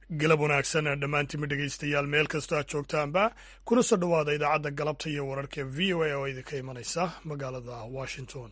galab wanaagsan dhammaantiinma dhegaystayaal meel kastoo aad joogtaanba kuna soo dhowaada idaacadda galabta iyo wararka v o a oo idinka imanaysa magaalada washington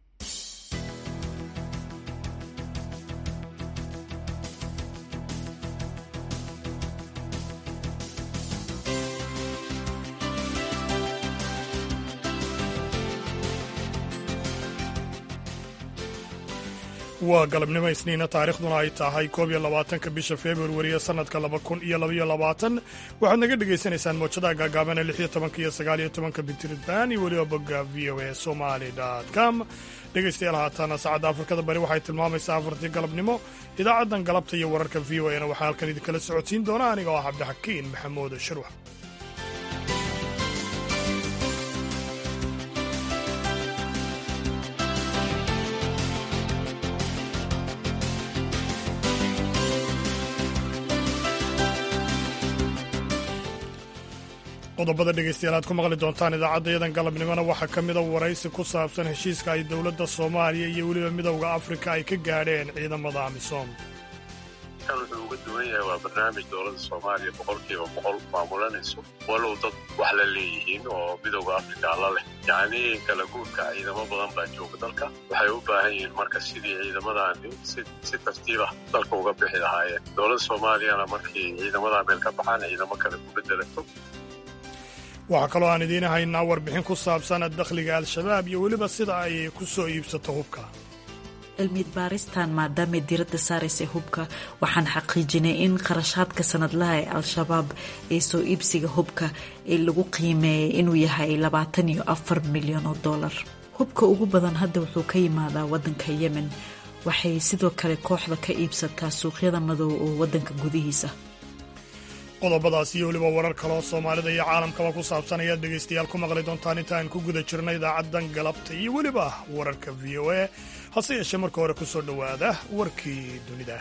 waa galabnimo isniina taarikhduna ay tahay koob iyo labaatanka bisha februariye sannadka laba kun iyo labaiyo labaatan waxaad naga dhagaysanaysaan moojadaha gaagaabana lix iyo tobanka iyo sagaal iyo tobanka bitridban iyo weliba bogga v o a somali com dhegaystayaal haataana saacadda afrikada bari waxay tilmaamaysaa afartii galabnimo idaacaddan galabta iyo wararka v o a na waxaa halkan idinkala socodsiin doona aniga oo ah cabdixakiin maxamuud sharwax qodobada dhegaystayaal aad ku maqli doontaan idaacaddayadan galabnimona waxaa ka mida waraysi ku saabsan heshiiska ay dowladda soomaaliya iyo weliba midowda afrika ay ka gaadheen ciidamada amisom kan wuxuu uga duwan yahay waa barnaamij dowladda soomaaliya boqolkiiba boqol maamulanayso walow dad wax la leeyihiin oo midowda afrika la leh yacnii kala guurka ciidamo badan baa jooga dalka waxay u baahan yihiin marka sidii ciidamadaani si tartiibah dalka uga bixi lahaayeen dowladda soomaaliyana markii ciidamadaa meel ka baxaan ciidamo kale ku bedelato waxaa kaloo aan idiin haynaa warbixin ku saabsan dakhliga al-shabaab iyo weliba sida ay ku soo iibsato hubka cilmiyad baaristan maadaamay diradda saaraysay hubka waxaan xaqiijinay in kharashaadka sanadlaha ee al-shabaab ee soo iibsiga hubka ee lagu qiimeeyay inuu yahay labaatan iyo afar milyan oo dollar hubka ugu badan hadda wuxuu ka yimaadaa waddanka yemen waxay sidoo kale kooxda ka iibsataa suuqyada madow oo waddanka gudihiisa qodobadaas iyo weliba warar kaleoo soomaalida iyo caalamkaba ku saabsan ayaad dhegaystayaal ku maqli doontaan intaan ku guda jirna idaacaddan galabta iyo weliba wararka v o a hase yeeshee marka hore ku soo dhowaada warkii dunida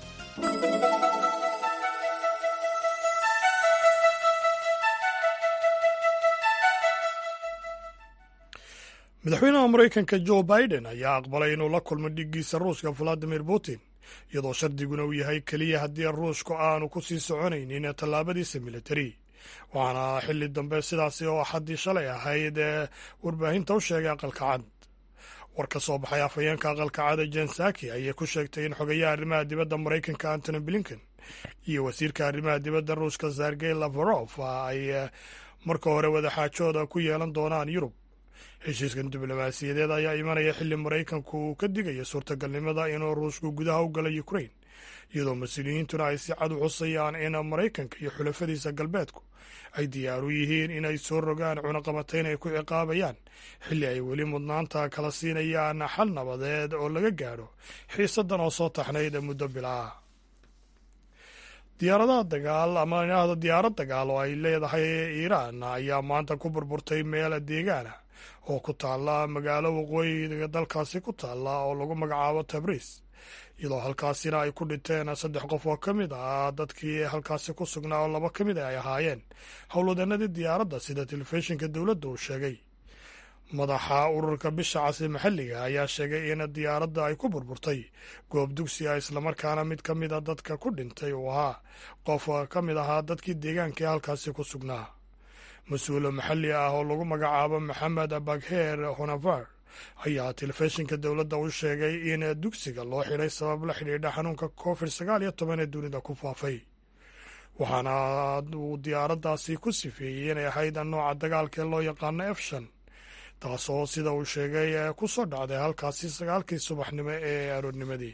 madaxweynaha maraykanka jo biden ayaa aqbalay inuu la kulmo dhiggiisa ruushka valadimir putin iyadoo shardiguna uu yahay keliya haddii ruushku aanu ku sii soconaynin tallaabadiisa militari waxaana xilli dambe sidaasi oo xaddii shalay ahayd ee warbaahinta u sheegay aqalka cad war ka soo baxay afhayeenka aqalka cad jen saki ayay ku sheegtay in xogayaha arrimaha dibadda maraykanka antony blinken iyo wasiirka arrimaha dibadda ruushka sergey lafarof ay marka hore wadaxaajooda ku yeelan doonaan yurub heshiiskan diblomaasiyadeed ayaa imanaya xilli maraykanku uu ka digaya suurtagalnimada inuu ruushku gudaha u gala ukrain iyadoo mas-uuliyiintuna ay si cad u xusayaan in maraykanka iyo xulafadiisa galbeedku ay diyaar u yihiin inay soo rogaan cunaqabatayn ay ku ciqaabayaan xilli ay weli mudnaanta kala siinayaan xal nabadeed oo laga gaadho xiisadan oo soo taxnayd muddo bilaa diyaaradaha dagaal ama idhaahdo diyaarad dagaal oo ay leedahay iiraan ayaa maanta ku burburtay meel deegaana oo ku taalla magaalo waqooyiga dalkaasi ku taalla oo lagu magacaabo tabriis iyadoo halkaasina ay ku dhinteen saddex qof oo ka mid ah dadkii halkaasi ku sugnaa oo laba ka mid ay ahaayeen howlwadeenadii diyaaradda sida telefishinka dowladda uu sheegay madaxa ururka bisha casi maxalliga ayaa sheegay in diyaaradda ay ku burburtay goob dugsi ah islamarkaana mid ka mid a dadka ku dhintay uu ahaa qof ka mid ahaa dadkii deegaanka ee halkaasi ku sugnaa mas-uul maxalli ah oo lagu magacaabo maxamed bagheer honavar ayaa telefishinka dowladda u sheegay in dugsiga loo xidhay sabab la xidhiidha xanuunka covid sagaal iyo toban ee dunida ku faafay waxaana uu diyaaraddaasi ku sifeeyey inay ahayd nooca dagaalka ee loo yaqaano efshan taasoo sida uu sheegay ku soo dhacday halkaasi sagaalkii subaxnimo ee aroornimadii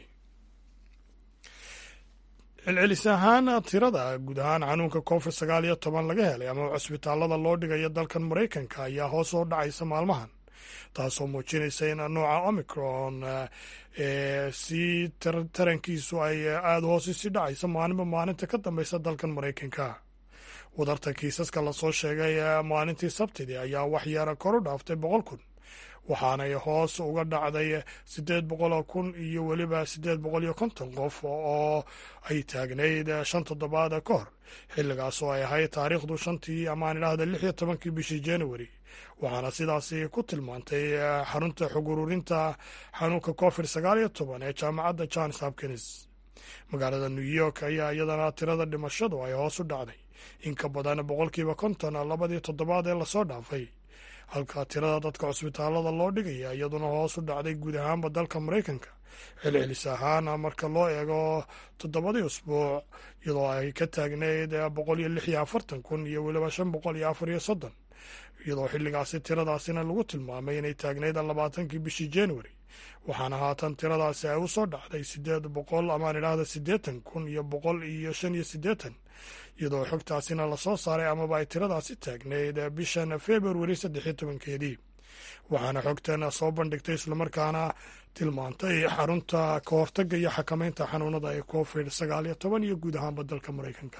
celcelis ahaan tirada guud ahaan xanuunka covid sagaal iyo toban laga helay ama cusbitaalada loo dhigayo dalkan maraykanka ayaa hoos oo dhacaysa maalmahan taasoo muujinaysa in nooca omicron ee si tarankiisu ay aada hoos isi dhacaysa maalinba maalinta ka dambeysa dalkan maraykanka wadarta kiisaska lasoo sheegay maalintii sabtidii ayaa waxyara kor u dhaaftay boqol kun waxaanay hoos uga dhacday siddeed boqoloo kun iyo weliba siddeed boqol iyo konton qof oo ay taagnayd shan toddobaad ka hor xilligaas oo ay ahayd taariikhdu shantii amaan idhaahda lix iyo tobankii bishii january waxaana sidaasi ku tilmaantay xarunta xog ururinta xanuunka covid sagaal iyo toban ee jaamacadda johns hopkins magaalada new york ayaa iyadana tirada dhimashadu ay hoos u dhacday in ka badan boqolkiiba konton labadii toddobaad ee lasoo dhaafay halka tirada dadka cusbitaalada loo dhigaya iyaduna hoos u dhacday guud ahaanba dalka maraykanka celcelis ahaan marka loo eego toddobadii usbuuc iyadoo ay ka taagneyd boqol iyo lix iyo afartan kun iyo weliba shan boqol iyo afar iyo soddon iyadoo xilligaasi tiradaasina lagu tilmaamay inay taagneyd labaatankii bishii january waxaana haatan tiradaasi ay u soo dhacday sideed boqol amaan idhaahda siddeetan kun iyo boqol iyo shan iyo siddeetan iyadoo xogtaasina lasoo saaray amaba ay tiradaasi taagneyd bishan februari saddex iyo tobankeedii waxaana xogtan soo bandhigtay islamarkaana tilmaantay xarunta ka hortagga iyo xakamaynta xanuunada ee covid sagaal iyo toban iyo guud ahaanba dalka maraykanka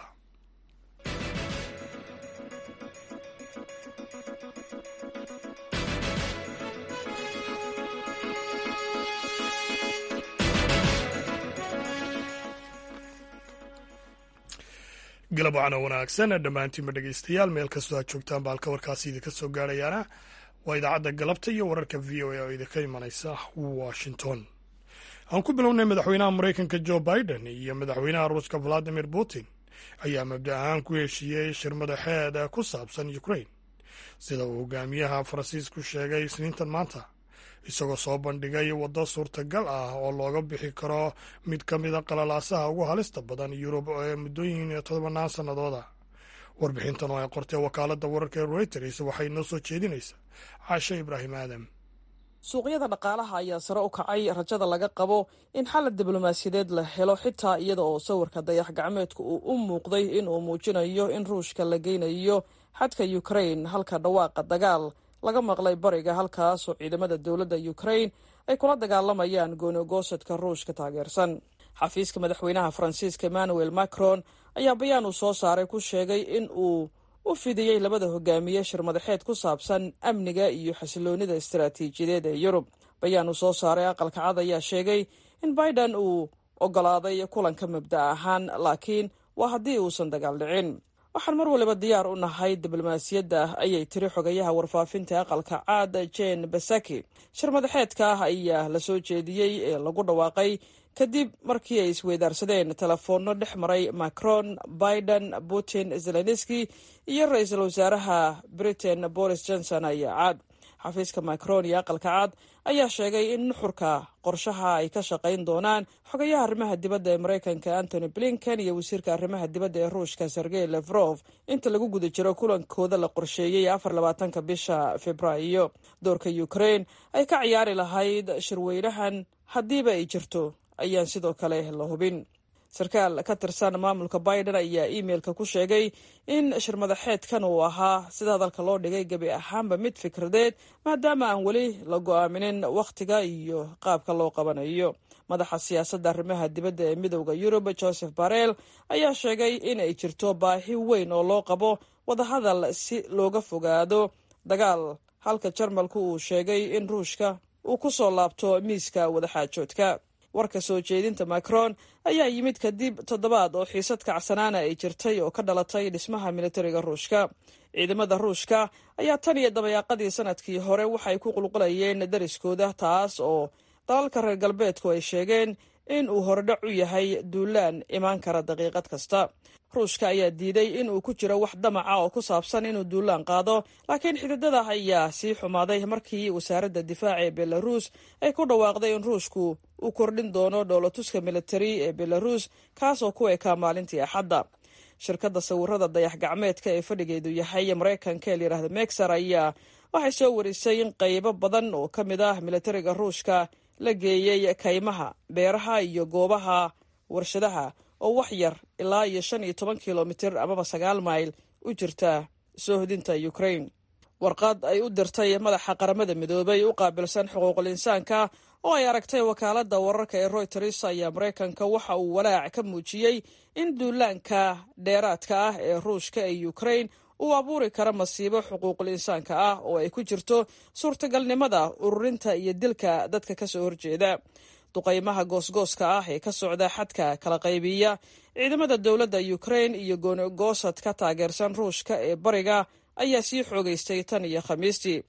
galab wacana wanaagsan dhammaantiinba dhegeystayaal meel kastoo aad joogtaan ba halka warkaasi idinka soo gaarayaana waa idaacadda galabta iyo wararka v o a oo idinka imanaysa washington aan ku bilownay madaxweynaha maraykanka jo biden iyo madaxweynaha ruushka valadimir putin ayaa mabda ahaan ku heshiiyey shir madaxeed ku saabsan ukrain sida uu hogaamiyaha faransiisku sheegay isniintan maanta isagoo soo bandhigay waddo suurtagal ah oo looga bixi karo mid ka mida qalalaasaha ugu halista badan yurub ee muddooyin tobanaan sannadooda warbixintan oo ay qortay wakaaladda wararka ee reuters waxay noo soo jeedinaysaa caashe ibraahim aadam suuqyada dhaqaalaha ayaa sare u kacay rajada laga qabo in xalad diblomaasiyadeed la helo xitaa iyada oo sawirka dayax gacmeedka uu u muuqday in uu muujinayo in ruushka la geynayo xadka ukrain halka dhawaaqa dagaal laga maqlay bariga halkaasoo ciidamada dowladda ukrain ay kula dagaalamayaan goonigoosadka ruushka taageersan xafiiska madaxweynaha faransiiska emmanuel macron ayaa bayaan uu soo saaray ku sheegay in uu u fidiyey labada hogaamiye shir madaxeed ku saabsan amniga iyo xasiloonida istaraatiijiyadeed ee yurub bayaan uu soo saaray aqalka cad ayaa sheegay in biden uu ogolaaday kulanka mabda ahaan laakiin waa haddii uusan dagaal dhicin waxaan mar waliba diyaar u nahay diblomaasiyadda ayay tiri xogayaha warfaafinta aqalka caad jen basaki shir madaxeedka ah ayaa la soo jeediyey ee lagu dhawaaqay kadib markii ay isweydaarsadeen telefoonno dhex maray macron biden putin zelenski iyo ra-iisul wasaaraha britain boris johnson ayaa caad xafiiska macron iyo aqalka cad ayaa sheegay in nuxurka qorshaha ay ka shaqayn doonaan xogayaha arrimaha dibadda ee maraykanka antony blinken iyo wasiirka arrimaha dibadda ee ruushka sergey lefrof inta lagu guda jiro kulankooda la qorsheeyey afar labaatanka bisha februaayo doorka ukrain ay ka ciyaari lahayd shirweynahan haddiiba ay jirto ayaan sidoo kale la hubin sarkaal ka tirsan maamulka biden ayaa iimeilka ku sheegay in shir madaxeedkan uu ahaa sida hadalka loo dhigay gebi ahaanba mid fikradeed maadaama aan weli la go-aaminin wakhtiga iyo qaabka loo qabanayo madaxa siyaasadda arrimaha dibadda ee midowda yurub joseph barel ayaa sheegay in ay jirto baahi weyn oo loo qabo wadahadal si looga fogaado dagaal halka jarmalku uu sheegay in ruushka uu ku soo laabto miiska wadaxaajoodka warka soo jeedinta macron ayaa yimid kadib toddobaad oo xiisad kacsanaana ay jirtay oo ka dhalatay dhismaha militariga ruushka ciidamada ruushka ayaa tan iyo dabayaaqadii sanadkii hore waxay ku qulqulayeen dariskooda taas oo dalalka reer galbeedku ay sheegeen in uu horedhac u yahay duulaan imaan kara daqiiqad kasta ruushka ayaa diiday in uu ku jiro wax damaca oo ku saabsan inuu duulaan qaado laakiin xididada ayaa sii xumaaday markii wasaaradda difaaca ee belarus ay ku dhawaaqday in ruushku uu kordhin doono dhoolatuska militari ee belarus kaasoo ku ekaa maalintii axadda shirkadda sawirada dayax gacmeedka ee fadhigeedu yahay maraykanka ee layidhaahda mexer ayaa waxay soo warisay in qaybo badan oo ka mid ah militariga ruushka la geeyey kaymaha beeraha iyo goobaha warshadaha oo wax yar ilaa iyo shan iyo toban kilomitir amaba sagaal mayl u jirta soohodinta ukrain warqad ay u dirtay madaxa qaramada midoobay u qaabilsan xuquuqul insaanka oo ay aragtay wakaaladda wararka ee royters ayaa maraykanka waxa uu walaac ka muujiyey in duulaanka dheeraadka ah ee ruushka ee ukrain uu abuuri kara masiibo xuquuqul insaanka ah oo ay ku jirto suurtagalnimada ururinta iyo dilka dadka kasoo horjeeda duqaymaha goosgooska ah ee ka socda xadka kala qaybiya ciidamada dowladda ukrain iyo goonigoosad ka taageersan ruushka ee bariga ayaa sii xoogaystay tan iyo khamiistii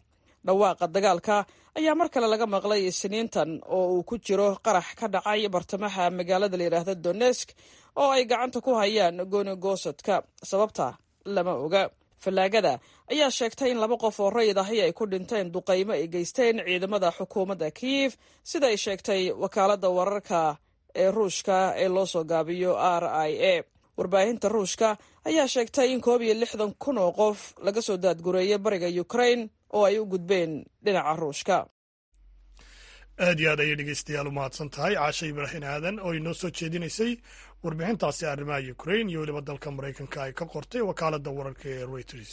dhawaaqa dagaalka ayaa mar kale laga maqlay isniintan oo uu ku jiro qarax ka dhacay bartamaha magaalada layidhaahda donesk oo ay gacanta ku hayaan goonigosadka sababta lama oga fallaagada ayaa sheegtay in laba qof oo rayid ahi ay ku dhinteen duqaymo ay geysteen ciidamada xukuumadda kiyif sida ay sheegtay wakaaladda wararka ee ruushka ee loo soo gaabiyo r i a warbaahinta ruushka ayaa sheegtay in koob iyo lixdan kun oo qof laga soo daadgureeyay bariga ukrain oo ay u gudbeen dhinaca ruushka aad iyo aad ayay dhegeystayaal u mahadsan tahay caasha ibraahin aadan oo inoo soo jeedinaysay warbixintaasi arrimaha ukrain iyo weliba dalka maraykanka ay ka qortay wakaaladda wararka ee reuters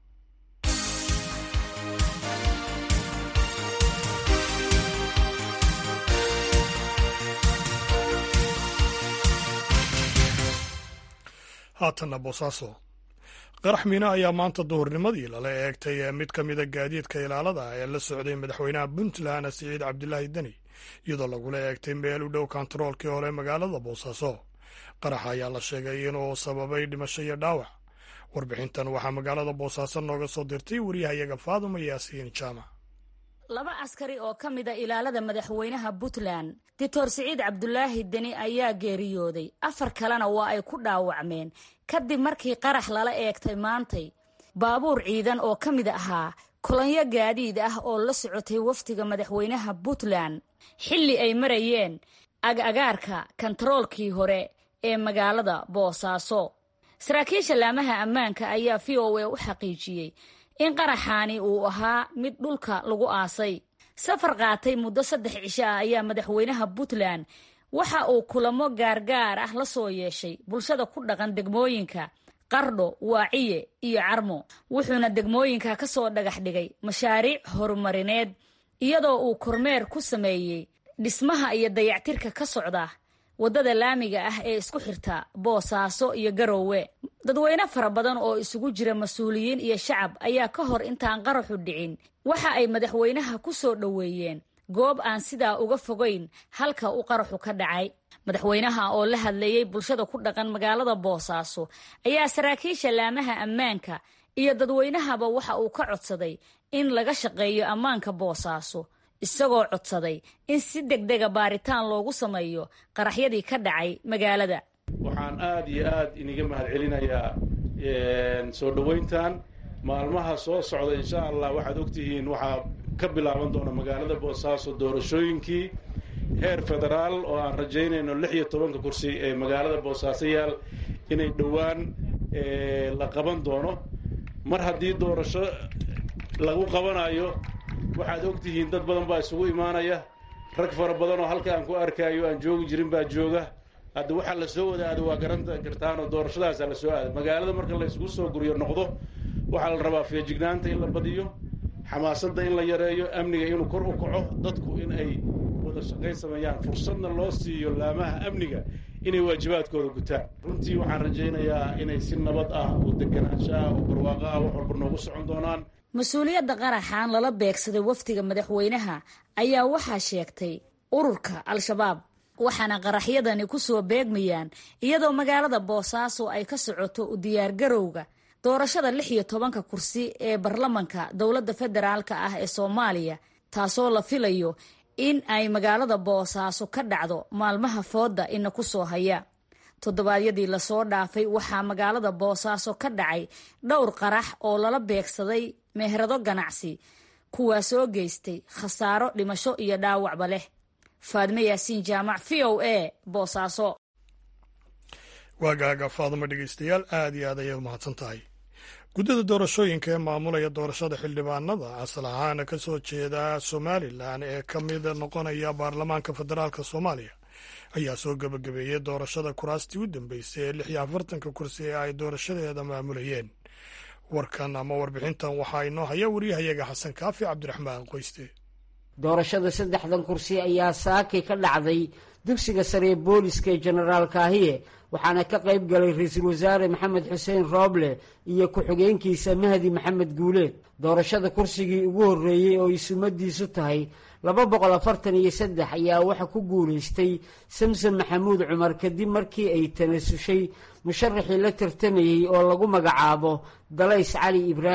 haatanna boosaaso qarax miina ayaa maanta duhurnimadii lala eegtay mid ka mida gaadiidka ilaalada ee la socday madaxweynaha puntland siciid cabdilaahi deni iyadoo lagula eegtay meel u dhow kontaroolkii hore magaalada boosaaso qaraxa ayaa la sheegay inuu sababay dhimasho iyo dhaawac warbixintan waxaa magaalada boosaaso nooga soo dirtay waryahayaga faaduma yaasiin jaamac laba askari oo ka mida ilaalada madaxweynaha puntland doctor siciid cabdulaahi deni ayaa geeriyooday afar kalena waa ay ku dhaawacmeen kadib markii qarax lala eegtay maantay baabuur ciidan oo ka mid ahaa kolonyo gaadiid ah oo la socotay wafdiga madaxweynaha puntland xilli ay marayeen ag-agaarka kontaroolkii hore ee magaalada boosaaso saraakiisha laamaha ammaanka ayaa v o a u xaqiijiyey in qaraxaani uu ahaa mid dhulka lagu aasay safar qaatay muddo saddex cisho ah ayaa madaxweynaha puntland waxa uu kulamo gaargaar ah la soo yeeshay bulshada ku dhaqan degmooyinka qardho waaciye iyo carmo wuxuuna degmooyinka ka soo dhagax dhigay mashaariic horumarineed iyadoo uu kormeer ku sameeyey dhismaha iyo dayactirka ka socda waddada laamiga ah ee isku xirta boosaaso iyo garoowe dadweyne fara badan oo isugu jira mas-uuliyiin iyo shacab ayaa ka hor intaan qaraxu dhicin waxa ay madaxweynaha ku soo dhoweeyeen goob aan sidaa uga fogayn halka uu qaraxu ka dhacay madaxweynaha oo la hadlayey bulshada ku dhaqan magaalada boosaaso ayaa saraakiisha laamaha ammaanka iyo dadweynahaba waxa uu ka codsaday in laga shaqeeyo ammaanka boosaaso isagoo codsaday in si degdega baaritaan loogu sameeyo qaraxyadii ka dhacay magaalada waxaan aada iyo aad iniga mahad celinayaa soo dhoweyntan maalmaha soo socda insha allah waxaad ogtihiin waxaa ka bilaaban doona magaalada boosaaso doorashooyinkii heer federaal oo aan rajaynayno lix iyo tobanka kursi ee magaalada boosaaso yaal inay dhowaan la qaban doono mar haddii doorasho lagu qabanayo waxaad ogtihiin dad badan baa isugu imaanaya rag fara badan oo halka aan ku arkaayo aan joogi jirin baa jooga hadda waxaa la soo wadaada waa garan kartaanoo doorashadaasa la soo aada magaalada marka la isugu soo guriyo noqdo waxaa la rabaa feejignaanta in la badiyo xamaasadda in la yareeyo amniga inuu kor u kaco dadku in ay wada shaqayn sameeyaan fursadna loo siiyo laamaha amniga inay waajibaadkooda gutaan runtii waxaan rajaynayaa inay si nabad ah oo deganaansho ah oo barwaaqo ah wax walba noogu socon doonaan mas-uuliyadda qaraxan lala beegsaday wafdiga madaxweynaha ayaa waxaa sheegtay ururka al-shabaab waxaana qaraxyadani ku soo beegmayaan iyadoo magaalada boosaaso ay ka socoto u diyaargarowga doorashada lix iyo tobanka kursi ee baarlamanka dowladda federaalka ah ee soomaaliya taasoo la filayo in ay magaalada boosaaso ka dhacdo maalmaha fooda ina ku soo haya toddobaadyadii lasoo dhaafay waxaa magaalada boosaaso ka dhacay dhowr qarax oo lala beegsaday meherado ganacsi kuwaasoo geystay khasaaro dhimasho iyo dhaawacba leh faadme yaasiin jaamac v o a boosaaso waagaaga faaduma dhegeystayaal aad iyo aad ayay umahadsan tahay guddida doorashooyinka ee maamulaya doorashada xildhibaanada asal ahaana ka soo jeeda somalilan ee ka mid noqonaya baarlamaanka federaalk soomaaliya ayaa soo gebagabeeyey doorashada kuraastii u dambeysay ee lix iyo afartanka kursi ee ay doorashadeeda maamulayeen warkan ama warbixintan waxaa inoo haya waryahayaga xasan kaafi cabdiraxmaan qoyste doorashada saddexdan kursi ayaa saakay ka dhacday dugsiga sare ee booliska ee jenaraal kaahiye waxaana ka qayb galay ra-iisul wasaare maxamed xuseen rooble iyo ku-xigeenkiisa mahdi maxamed guuleed doorashada kursigii ugu horreeyey oo ay sumadiisu tahay laba boqol afartan iyo saddex ayaa waxa ku guulaystay samson maxamuud cumar kadib markii ay tanasushay musharaxii la tartamayey oo lagu magacaabo dalays cali ibraahim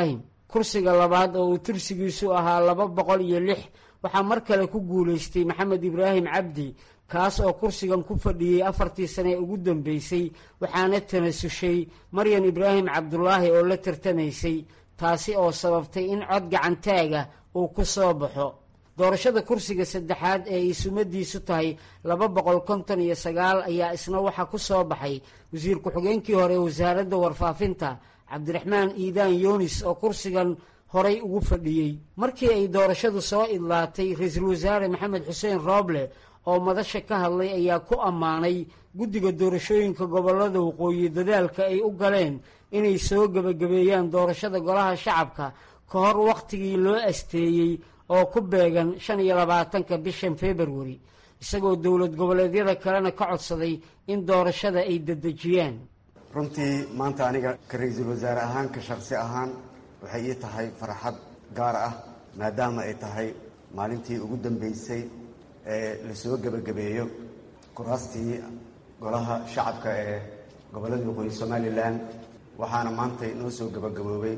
kursiga labaad oo uu tirsigiisu ahaa laba boqol iyo lix waxaa mar kale ku guulaystay maxamed ibraahim cabdi kaas oo kursigan ku fadhiyey afartii sane ee ugu dambeysay waxaana tanasushay maryan ibraahim cabdulaahi oo la tartamaysay taasi oo sababtay in cod gacantaaga uu ku soo baxo doorashada kursiga saddexaad ee ay sumadiisu tahay laba boqol konton iyo sagaal ayaa isna waxaa ku soo baxay wasiir ku-xigeenkii hore ee wasaaradda warfaafinta cabdiraxmaan iidaan yunis oo kursigan horay ugu fadhiyey markii ay doorashadu soo idlaatay ra-iisul wasaare maxamed xuseen rooble oo madasha ka hadlay ayaa ku ammaanay guddiga doorashooyinka gobollada waqooyi dadaalka ay u galeen inay soo gebagabeeyaan doorashada golaha shacabka ka hor wakhtigii loo asteeyey oo ku beegan shan iyo labaatanka bishan februari isagoo dowlad goboleedyada kalena ka codsaday in doorashada ay dedejiyaan runtii maanta aniga ka ra-iisul wasaare ahaan ka shaqsi ahaan waxay ii tahay farxad gaar ah maadaama ay tahay maalintii ugu dambeysay ee lasoo gebagabeeyo kuraastii golaha shacabka ee gobollada waqooyi somalilan waxaana maanta noo soo gebagaboobay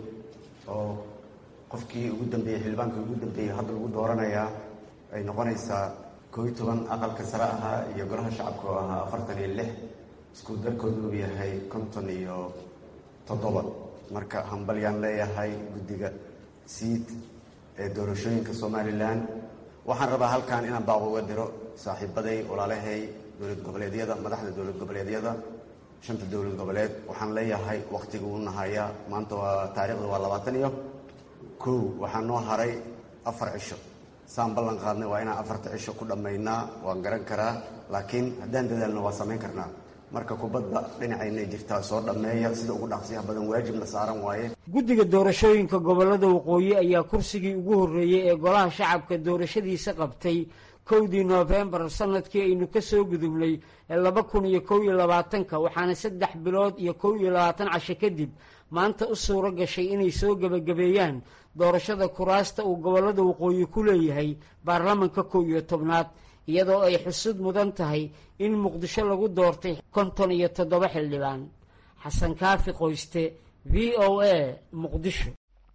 oo qofkii ugu dambeeyey xildhibaankii ugu dambeeyey hadda lagu dooranayaa ay noqonaysaa koo iyo toban aqalka sare ahaa iyo golaha shacabka oo ahaa afartan iyo lix isku darkoodu uu yahay konton iyo toddoba marka hambalyaan leeyahay guddiga siid ee doorashooyinka somalilan waxaan rabaa halkan inaan baaq uga diro saaxiibaday walaalahay dowlad goboleedyada madaxda dowlad goboleedyada shanta dowlad goboleed waxaan leeyahay wakhtiga uu nahayaa maanta waa taariikhda waa labaatan iyo kow waxaa noo haray afar cisho saan ballan qaadnay waa inaan afarta cisho ku dhammaynaa waan garan karaa laakiin haddaan dadaalno waa samayn karnaa marka kubadda dhinacaynay jirtaa soo dhammeeya sida ugu dhaqsiyaha badan waajibna saaran waaye guddiga doorashooyinka gobollada waqooyi ayaa kursigii ugu horreeyey ee golaha shacabka doorashadiisa qabtay kowdii noofembar sanadkii aynu ka soo gudubnay ee laba kun iyo kow iyo labaatanka waxaana saddex bilood iyo kow iyo labaatan casho kadib maanta u suuro gashay inay soo gebagabeeyaan doorashada kuraasta uu gobollada waqooyi ku leeyahay baarlamanka kow iyo tobnaad iyadoo ay xusud mudan tahay in muqdisho lagu doortay konton iyo toddoba xildhibaan xasan kaafi qoyste v o a muqdisho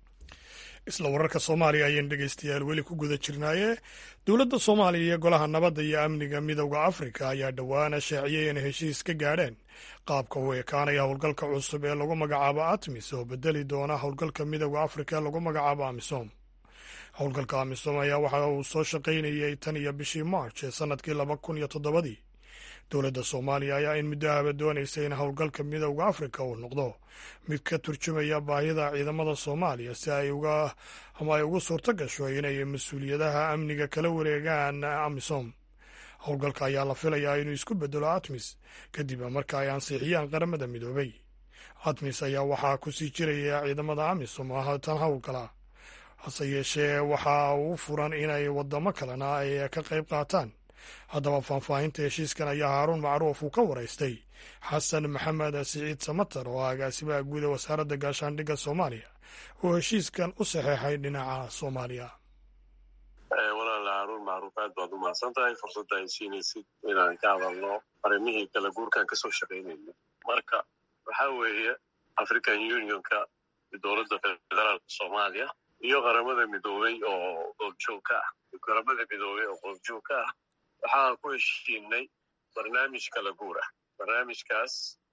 isla wararka soomaaliya ayaan dhegaystayaal weli ku guda jirnaaye dowladda soomaaliya iyo golaha nabadda iyo amniga midowda afrika ayaa dhowaana shaaciyay inay heshiis ka gaadheen qaabka u ekaanaya howlgalka cusub ee lagu magacaabo atmis oo bedeli doona howlgalka midowda afrika ee lagu magacaabo amisom howlgalka amisom ayaa waxa uu soo shaqaynayay tan iyo bishii march ee sanadkii laba kun iyo toddobadii dowladda soomaaliya ayaa in muddo ahba doonaysa in howlgalka midowda afrika uu noqdo mid ka turjumaya baahida ciidamada soomaaliya si ay uga ama ay ugu suurto gasho inay mas-uuliyadaha amniga kala wareegaan amisom howlgalka ayaa la filayaa inuu isku bedelo atmis kadib marka ay ansixiyaan qaramada midoobay atmis ayaa waxaa kusii jiraya ciidamada amisom oo tan howlgala hase yeeshee waxa uu furan inay wadamo kalena ay ka qayb qaataan haddaba faahfaahinta heshiiskan ayaa haaruun macruuf uu ka waraystay xasan maxamed siciid samatar oo ah agaasimaha guud ee wasaaradda gaashaandhigga soomaaliya oo heshiiskan u saxeexay dhinaca soomaaliya walaala haaruun macruuf aad baad u mahadsan tahay fursadda ay siinaysid inaan ka hadalno arrimihii kala guurkaan kasoo shaqaynayno marka waxaa weeye african unionka dowladda federaalka soomaaliya iyo qaramada midoobey oo goobjoog ka ah qaramada midoobey oo goobjoog ka ah waxaan ku heshiinay barnaamij kala guur ah barnaamijkaas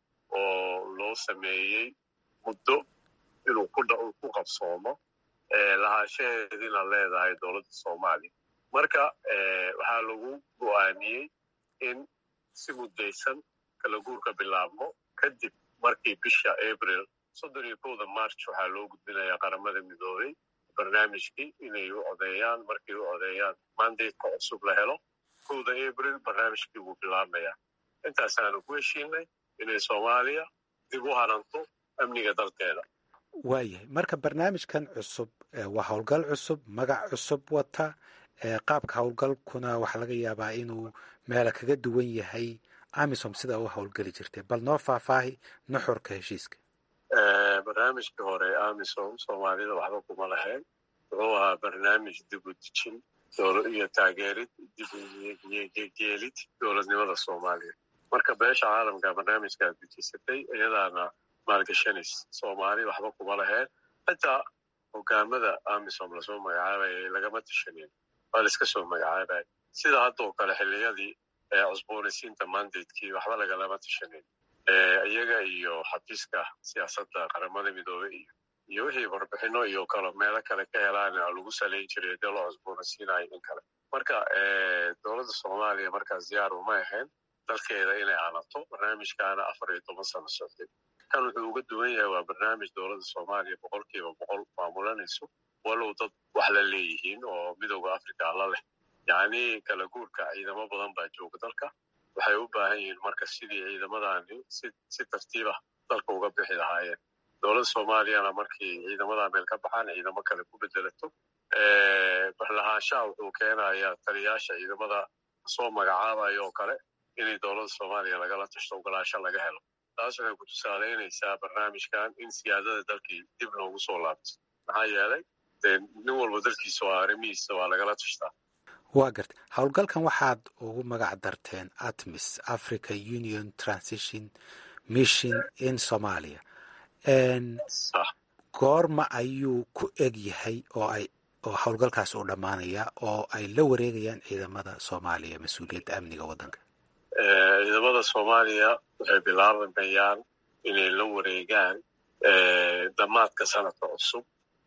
oo loo sameeyey muddo inuu ku qabsoomo lahaanshaheediina leedahay dowladda soomaaliya marka waxaa lagu go'aamiyey in si muddaysan kala guurka bilaabmo kadib markii bisha abril soddon iyo kowda march waxaa loo gudbinayaa qaramada midoobey barnaamijkii inay u codeeyaan markay u codeeyaan mandateka cusub la helo kowda abril barnaamijkii wuu bilaabmayaa intaasaanu ku heshiinay inay soomaaliya dib u haranto amniga dalkeeda waayahay marka barnaamijkan cusub waa howlgal cusub magac cusub wata qaabka howlgalkuna waxaa laga yaabaa inuu meela kaga duwan yahay amisom sida u howlgeli jirtay bal noo faahfaahi nuxurka heshiiska barnaamijkii hore amisom soomaalida waxba kuma lahayn wuxuu ahaa barnaamij dib u dejin iyo taageerid dibgeelid dowladnimada soomaaliya marka beesha caalamka barnaamijkaa dejisatay iyadaana maalgashanays soomaali waxba kuma lahayn xitaa hogaamada amisom lasoo magacaabaya lagama tashanin waa laiska soo magacaabaya sida haddoo kale xilliyadii cusboonaysiinta mandatekii waxba lagalama tashanin iyaga iyo xafiiska siyaasadda qaramada midoobey iyo iyo wixii warbixino iyo kale meelo kale ka helaan lagu salayn jiray dee loo cusboonaysiinayo in kale marka dowladda soomaaliya markaas diyaar uma ahayn dalkeeda inay aanato barnaamijkaana afar iyo toban sano socday kan wuxuu uga duwan yahay waa barnaamij dowladda soomaaliya boqolkiiba boqol maamulanayso walow dad wax la leeyihiin oo midooda africa la leh yacni kala guurka ciidamo badan baa jooga dalka waxay u baahan yihiin marka sidii ciidamadani si si tartiibah dalka uga bixi lahaayeen dowladda soomaaliyana markii ciidamadaa meel ka baxaan ciidamo kale ku bedelato barlahaanshaha wuxuu keenayaa taliyaasha ciidamada soo magacaabayo oo kale inay dowladda soomaaliya lagala tashto ogolaasho laga helo taas waxay ku tusaalaynaysaa barnaamijkan in siyaadada dalkii dib loogu soo laabto maxaa yeelay dee nin walba dalkiisa waa arrimihiisa waa lagala tashtaa waa garta howlgalkan waxaad ugu magac darteen atmis africa union transition mission in somalia goorma ayuu ku eg yahay oo ay oo howlgalkaas uu dhammaanaya oo ay la wareegayaan ciidamada soomaaliya mas-uuliyadda amniga waddanka ciidamada soomaaliya waxay bilaabanayaan inay la wareegaan dhammaadka sanadka cusub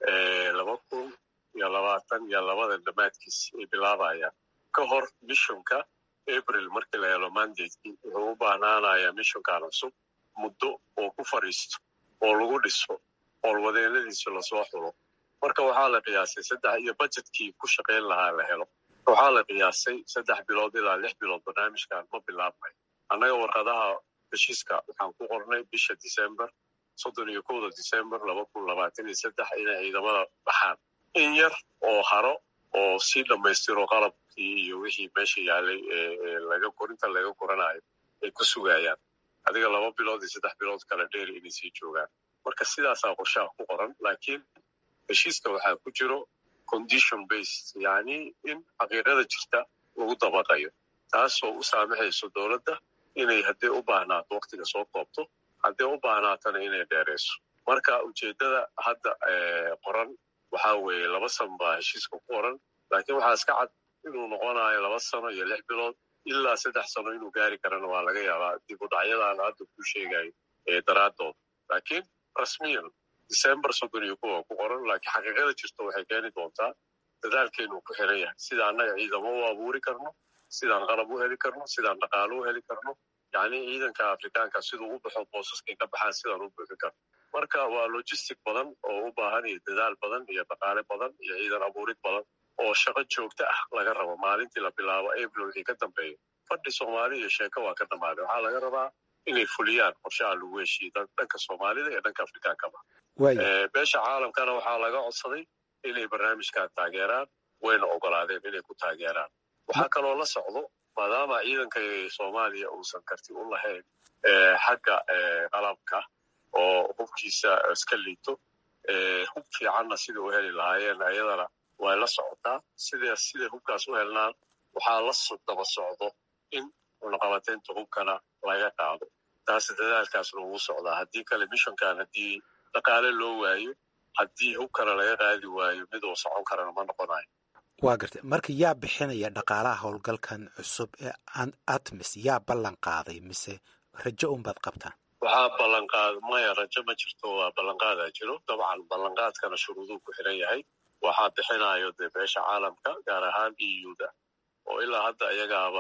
laba kun iyo labaatan iyo labada dhammaadkiis ay bilaabayaan ka hor mishonka april markii la helo mandatekii wuxuu u baahnaanayaa mishonkan cusub muddo oo ku fadhiisto oo lagu dhiso howlwadeeladiisa lasoo xulo marka waxaa la qiyaasay saddex iyo budgetkii ku shaqayn lahaa la helo waxaa la qiyaasay saddex bilood ilaa lix bilood barnaamijkan ma bilaabmay annaga warqadaha heshiiska waxaan ku qornay bisha december soddon iyo kowda december laba kun labaatan iyo saddex inay ciidamada baxaan in yar oo haro oo sii dhammaystiro qalabkii iyo wixii meesha yaalay laga korinta laga koranayo ay ku sugayaan adiga laba bilood iyo saddex bilood kale dheer inay sii joogaan marka sidaasaa qorshaha ku qoran laakiin heshiiska waxaa ku jiro condition based yacni in xaqiiqada jirta lagu dabaqayo taasoo u saamaxayso dowladda inay haddii u baahnaato waktiga soo koobto haddii u baahnaatana inay dheerayso marka ujeeddada hadda qoran waxaa weeye laba san baa heshiiska ku qoran laakiin waxaa iska cad inuu noqonayo laba sano iyo lix bilood ilaa saddex sano inuu gaari karana waa laga yaabaa dib u dhacyadaan hadda ku sheegayo daraaddood laakiin rasmiyan december soddon iyo kuwa ku qoran laakiin xaqiiqada jirto waxay keeni doontaa dadaalkeenu ku xiran yahay sida annaga ciidamo u abuuri karno sidaan qalab u heli karno sidaan dhaqaalo u heli karno yacni ciidanka afrikaanka siduu u baxo boosaskay ka baxaan sidaan u buuxin karno marka waa logistic badan oo u baahan iyo dadaal badan iyo dhaqaale badan iyo ciidan abuurid badan oo shaqo joogto ah laga rabo maalintii la bilaabo april wixii ka dambeeya fadhi soomaali iyo sheeko waa ka dhammaaday waxaa laga rabaa inay fuliyaan qorshaha lagu heshiiye dhanka soomaalida iyo dhanka afrikaankaba beesha caalamkana waxaa laga codsaday inay barnaamijkan taageeraan wayna ogolaadeen inay ku taageeraan waxaa kaloo la socdo maadaama ciidanka soomaaliya uusan karti u lahayn xagga qalabka oo hubkiisa iska liito hub fiicanna sida u heli lahaayeen ayadana way la socotaa sida siday hubkaas u helnaan waxaa la daba socdo in cunaqabateynta hubkana laga qaado taas dadaalkaasna ugu socdaa haddii kale mishonkan haddii dhaqaale loo waayo haddii hubkana laga qaadi waayo mid uu socon karana ma noqonayo waa gartay marka yaa bixinaya dhaqaalaha howlgalkan cusub ee atmis yaa ballan qaaday mise rajo unbaad qabtaan waxaa ballanqaad maya rajo ma jirto waa ballanqaadaa jiro dabcan ballanqaadkana shuruuduu ku xiran yahay waxaa bixinayo dee beesha caalamka gaar ahaan e u da oo ilaa hadda iyagaaba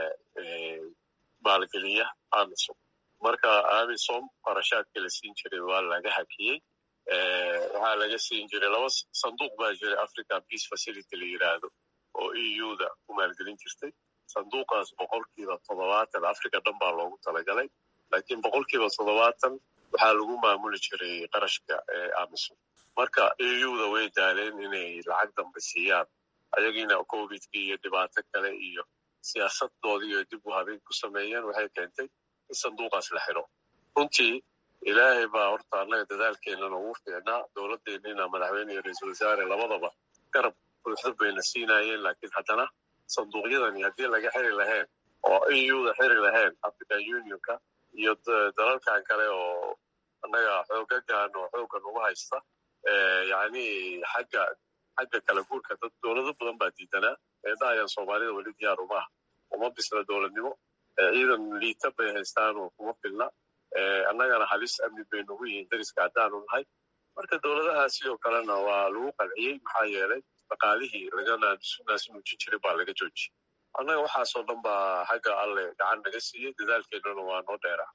maalgeliya amisom marka amisom qarashaadkii la siin jiray waa laga hakiyey waxaa laga siin jiray laba sanduuq baa jiray african peace facility la yidhaahdo oo e u da ku maalgelin jirtay sanduuqaas boqolkiiba toddobaatan africa dhan baa loogu talagalay laakiin boqolkiiba toddobaatan waxaa lagu maamuli jiray qarashka amisom marka e u da way daaleen inay lacag dambe siiyaan ayagiina covidkii iyo dhibaato kale iyo siyaasadoodii iyo dib u habeyn ku sameeyeen waxay keentay in sanduuqaas la xiro runtii ilaahay baa horta annaga dadaalkeennana ugu fiicnaa dowladdeennina madaxweyne iyo ra-iisul wasaare labadaba garab buuxda bayna siinaayeen laakiin haddana sanduuqyadani haddii laga xiri lahayn oo e u da xiri lahayn african unionka iyo dalalkan kale oo annaga xoogagan oo xooggan ugu haysta yani xagga xagga kala guurka dad dowlado badan baa diidanaa eedahayaan soomaalida weli diyaar umaha uma bisla dowladnimo ciidan liita bay haystaan oo kuma filna annagana halis amni bay nagu yihiin dariska haddaanu nahay marka dowladaha sidoo kalena waa lagu qalciyey maxaa yeelay dhaqaalihii laga naasnuujin jiray baa laga joojiyey annaga waxaasoo dhan baa xagga alle gacan naga siiyey dadaalkeennuna waa noo dheeraa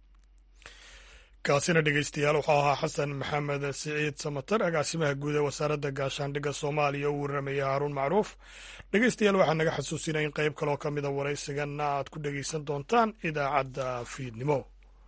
kaasina dhegeystayaal wuxuu ahaa xasan maxamed siciid samatar agaasimaha guud ee wasaaradda gaashaandhigga soomaaliya u warramaya haruun macruuf dhegeystayaal waxaa naga xasuusinaya in qayb kaloo ka mida waraysiganna aad ku dhegeysan doontaan idaacadda fiidnimo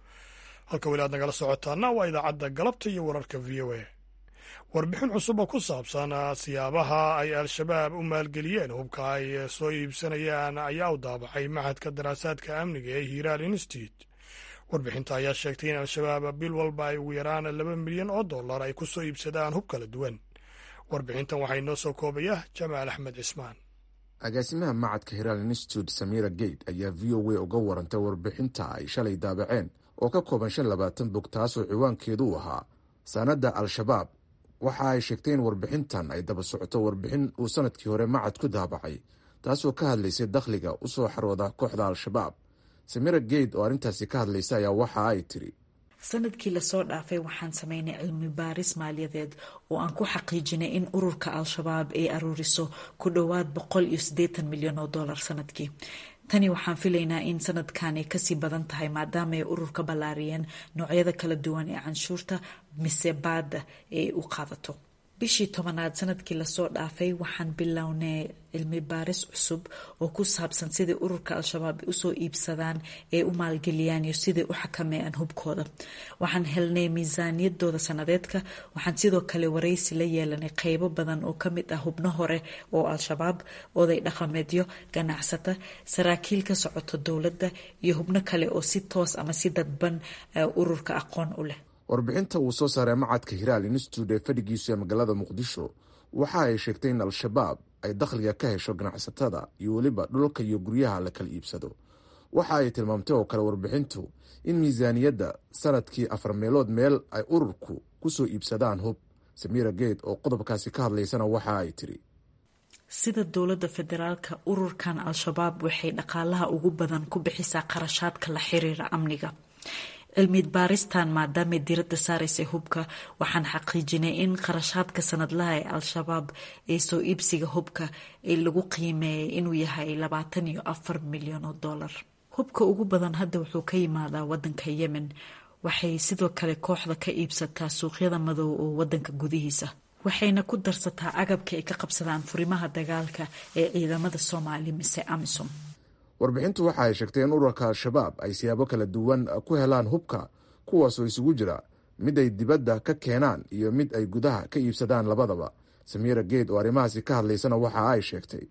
halka weli aad nagala socotaana waa idaacadda galabta iyo wararka v o a warbixin cusub oo ku saabsan siyaabaha ay al-shabaab u maalgeliyeen hubka ay soo iibsanayaan ayaa u daabacay maxadka daraasaadka amniga ee hiiraal institute warbixinta ayaa sheegtay in al-shabaab bil walba ay ugu yaraan laba milyan oo dollar ay ku soo iibsadaan hub kala duwan warbixintan waxaa inoo soo koobaya jamaal axmed cismaan agaasimaha macadka hiraal institute samira gate ayaa v o a uga warantay warbixinta ay shalay daabaceen oo ka kooban shan labaatan bog taasoo ciwaankeedu u ahaa sanadda al-shabaab waxa ay sheegtay in warbixintan ay daba socoto warbixin uu sanadkii hore macad ku daabacay taasoo ka hadlaysay dakhliga u soo xarooda kooxda al-shabaab samira geyd oo arrintaasi ka hadlaysa ayaa waxa ay tiri sanadkii lasoo dhaafay waxaan sameynay cilmi baaris maaliyadeed oo aan ku xaqiijinay in ururka al-shabaab ay aruuriso ku dhowaad boqol iyo siddeetan milyan oo dollar sanadkii tani waxaan filaynaa in sanadkan ay kasii badan tahay maadaama ay ururka ballaariyeen noocyada kala duwan ee canshuurta mise baada ee u qaadato bishii tobanaad sanadkii lasoo dhaafay waxaan bilownay cilmi baaris cusub oo ku saabsan sidai ururka al-shabaab usoo iibsadaan ee u maalgeliyaan iyo siday u xakameeyaan hubkooda waxaan helnay miisaaniyadooda sanadeedka waxaan sidoo kale waraysi la yeelanay qeybo badan oo kamid ah hubno hore oo al-shabaab oday dhaqameedyo ganacsata saraakiil ka socoto dowladda iyo hubno kale oo si toos ama si dadban ururka aqoon u leh warbixinta uu soo saaray macadka hiraal institute ee fadhigiisu ee magaalada muqdisho waxa ay sheegtay in al-shabaab ay dakhliga ka hesho ganacsatada iyo weliba dhulka iyo guryaha la kala iibsado waxa ay tilmaamtay oo kale warbixintu in miisaaniyadda sanadkii afar meelood meel ay ururku ku soo iibsadaan hub samira geed oo qodobkaasi ka hadlaysana waxa ay tiri sida dowladda federaalka ururkan al-shabaab waxay dhaqaalaha ugu badan ku bixisaa qarashaadka la xiriira amniga cilmi baaristan maadaamay diradda saaraysa hubka waxaan xaqiijinay in qarashaadka sanadlaha ee al-shabaab ee soo iibsiga hubka ee lagu qiimeeyay inuu yahay labaatan iyo afar milyan oo dollar hubka ugu badan hadda wuxuu ka yimaadaa wadanka yemen waxay sidoo kale kooxda ka iibsataa suuqyada madow oo wadanka gudihiisa waxayna ku darsataa agabka ay ka qabsadaan furimaha dagaalka ee ciidamada soomaali mise amisom warbixintu waxa ay sheegtay in ururka al-shabaab ay siyaabo kala duwan ku helaan hubka kuwaasoo isugu jira mid ay dibadda ka keenaan iyo mid ay gudaha ka iibsadaan labadaba samiira geed oo arrimahaasi ka hadlaysana waxa ay sheegtay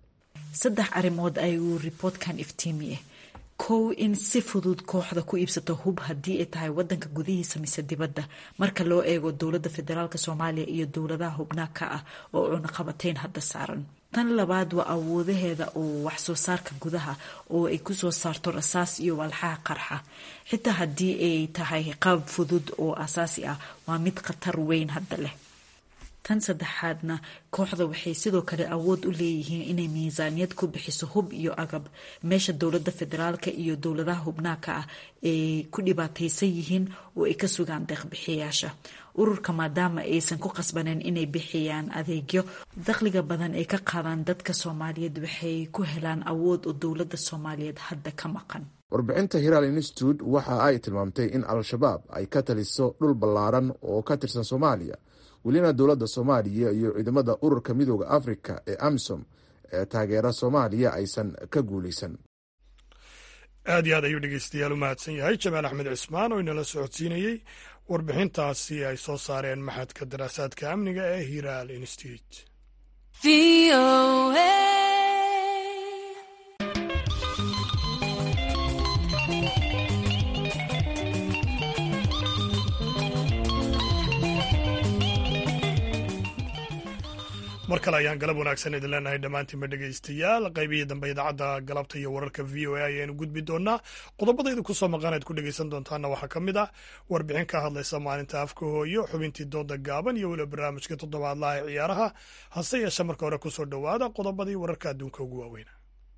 saddex arrimood ayuu riboortkan iftiimiye kow in si fudud kooxda ku iibsato hub haddii ay tahay wadanka gudihiisa mise dibadda marka loo eego dowladda federaalk soomaaliya iyo dowladaha hubnaa ka ah oo cunaqabateyn hadda saaran tan labaad waa awoodaheeda oo wax soo saarka gudaha oo ay kusoo saarto rasaas iyo walxaha qarxa xitaa haddii ay tahay qaab fudud oo asaasi ah waa mid khatar weyn hadda leh tan saddexaadna kooxda waxay sidoo kale awood u leeyihiin inay miisaaniyad ku bixiso hub iyo agab meesha dowladda federaalka iyo dowladaha hubnaaka ah ay ku dhibaataysan yihiin oo ay ka sugaan deeqbixiyayaasha ururka maadaama aysan ku qasbaneen inay bixiyaan adeegyo dakhliga badan ay ka qaadaan dadka soomaaliyeed waxay ku helaan awood oo dowladda soomaaliyeed hadda ka maqan warbixinta hiraal institute waxa ay tilmaamtay in al-shabaab ay ka taliso dhul ballaaran oo ka tirsan soomaaliya welina dowladda soomaaliya iyo ciidamada ururka midooda afrika ee amisom ee taageera soomaaliya aysan ka guulaysan aad iyo aad ayuu dhegeystayaal u mahadsan yahay jamaal axmed cismaan oo inala socodsiinayey warbixintaasi ay soo saareen maxadka daraasaadka amniga ee hiraal institute mar kale ayaan galab wanaagsan idin leenahay dhammaantiinba dhegaystayaal qaybihii dambe idaacadda galabta iyo wararka v o a ayaanu gudbi doonaa qodobada idinku soo maqanayd ku dhegaysan doontaana waxaa ka mid ah warbixin ka hadlaysa maalinta afka hooyo xubintii dooda gaaban iyo weliba barnaamijka toddobaadlaha ee ciyaaraha hase yeeshe marka hore kusoo dhowaada qodobadii wararka adduunka ugu waaweyna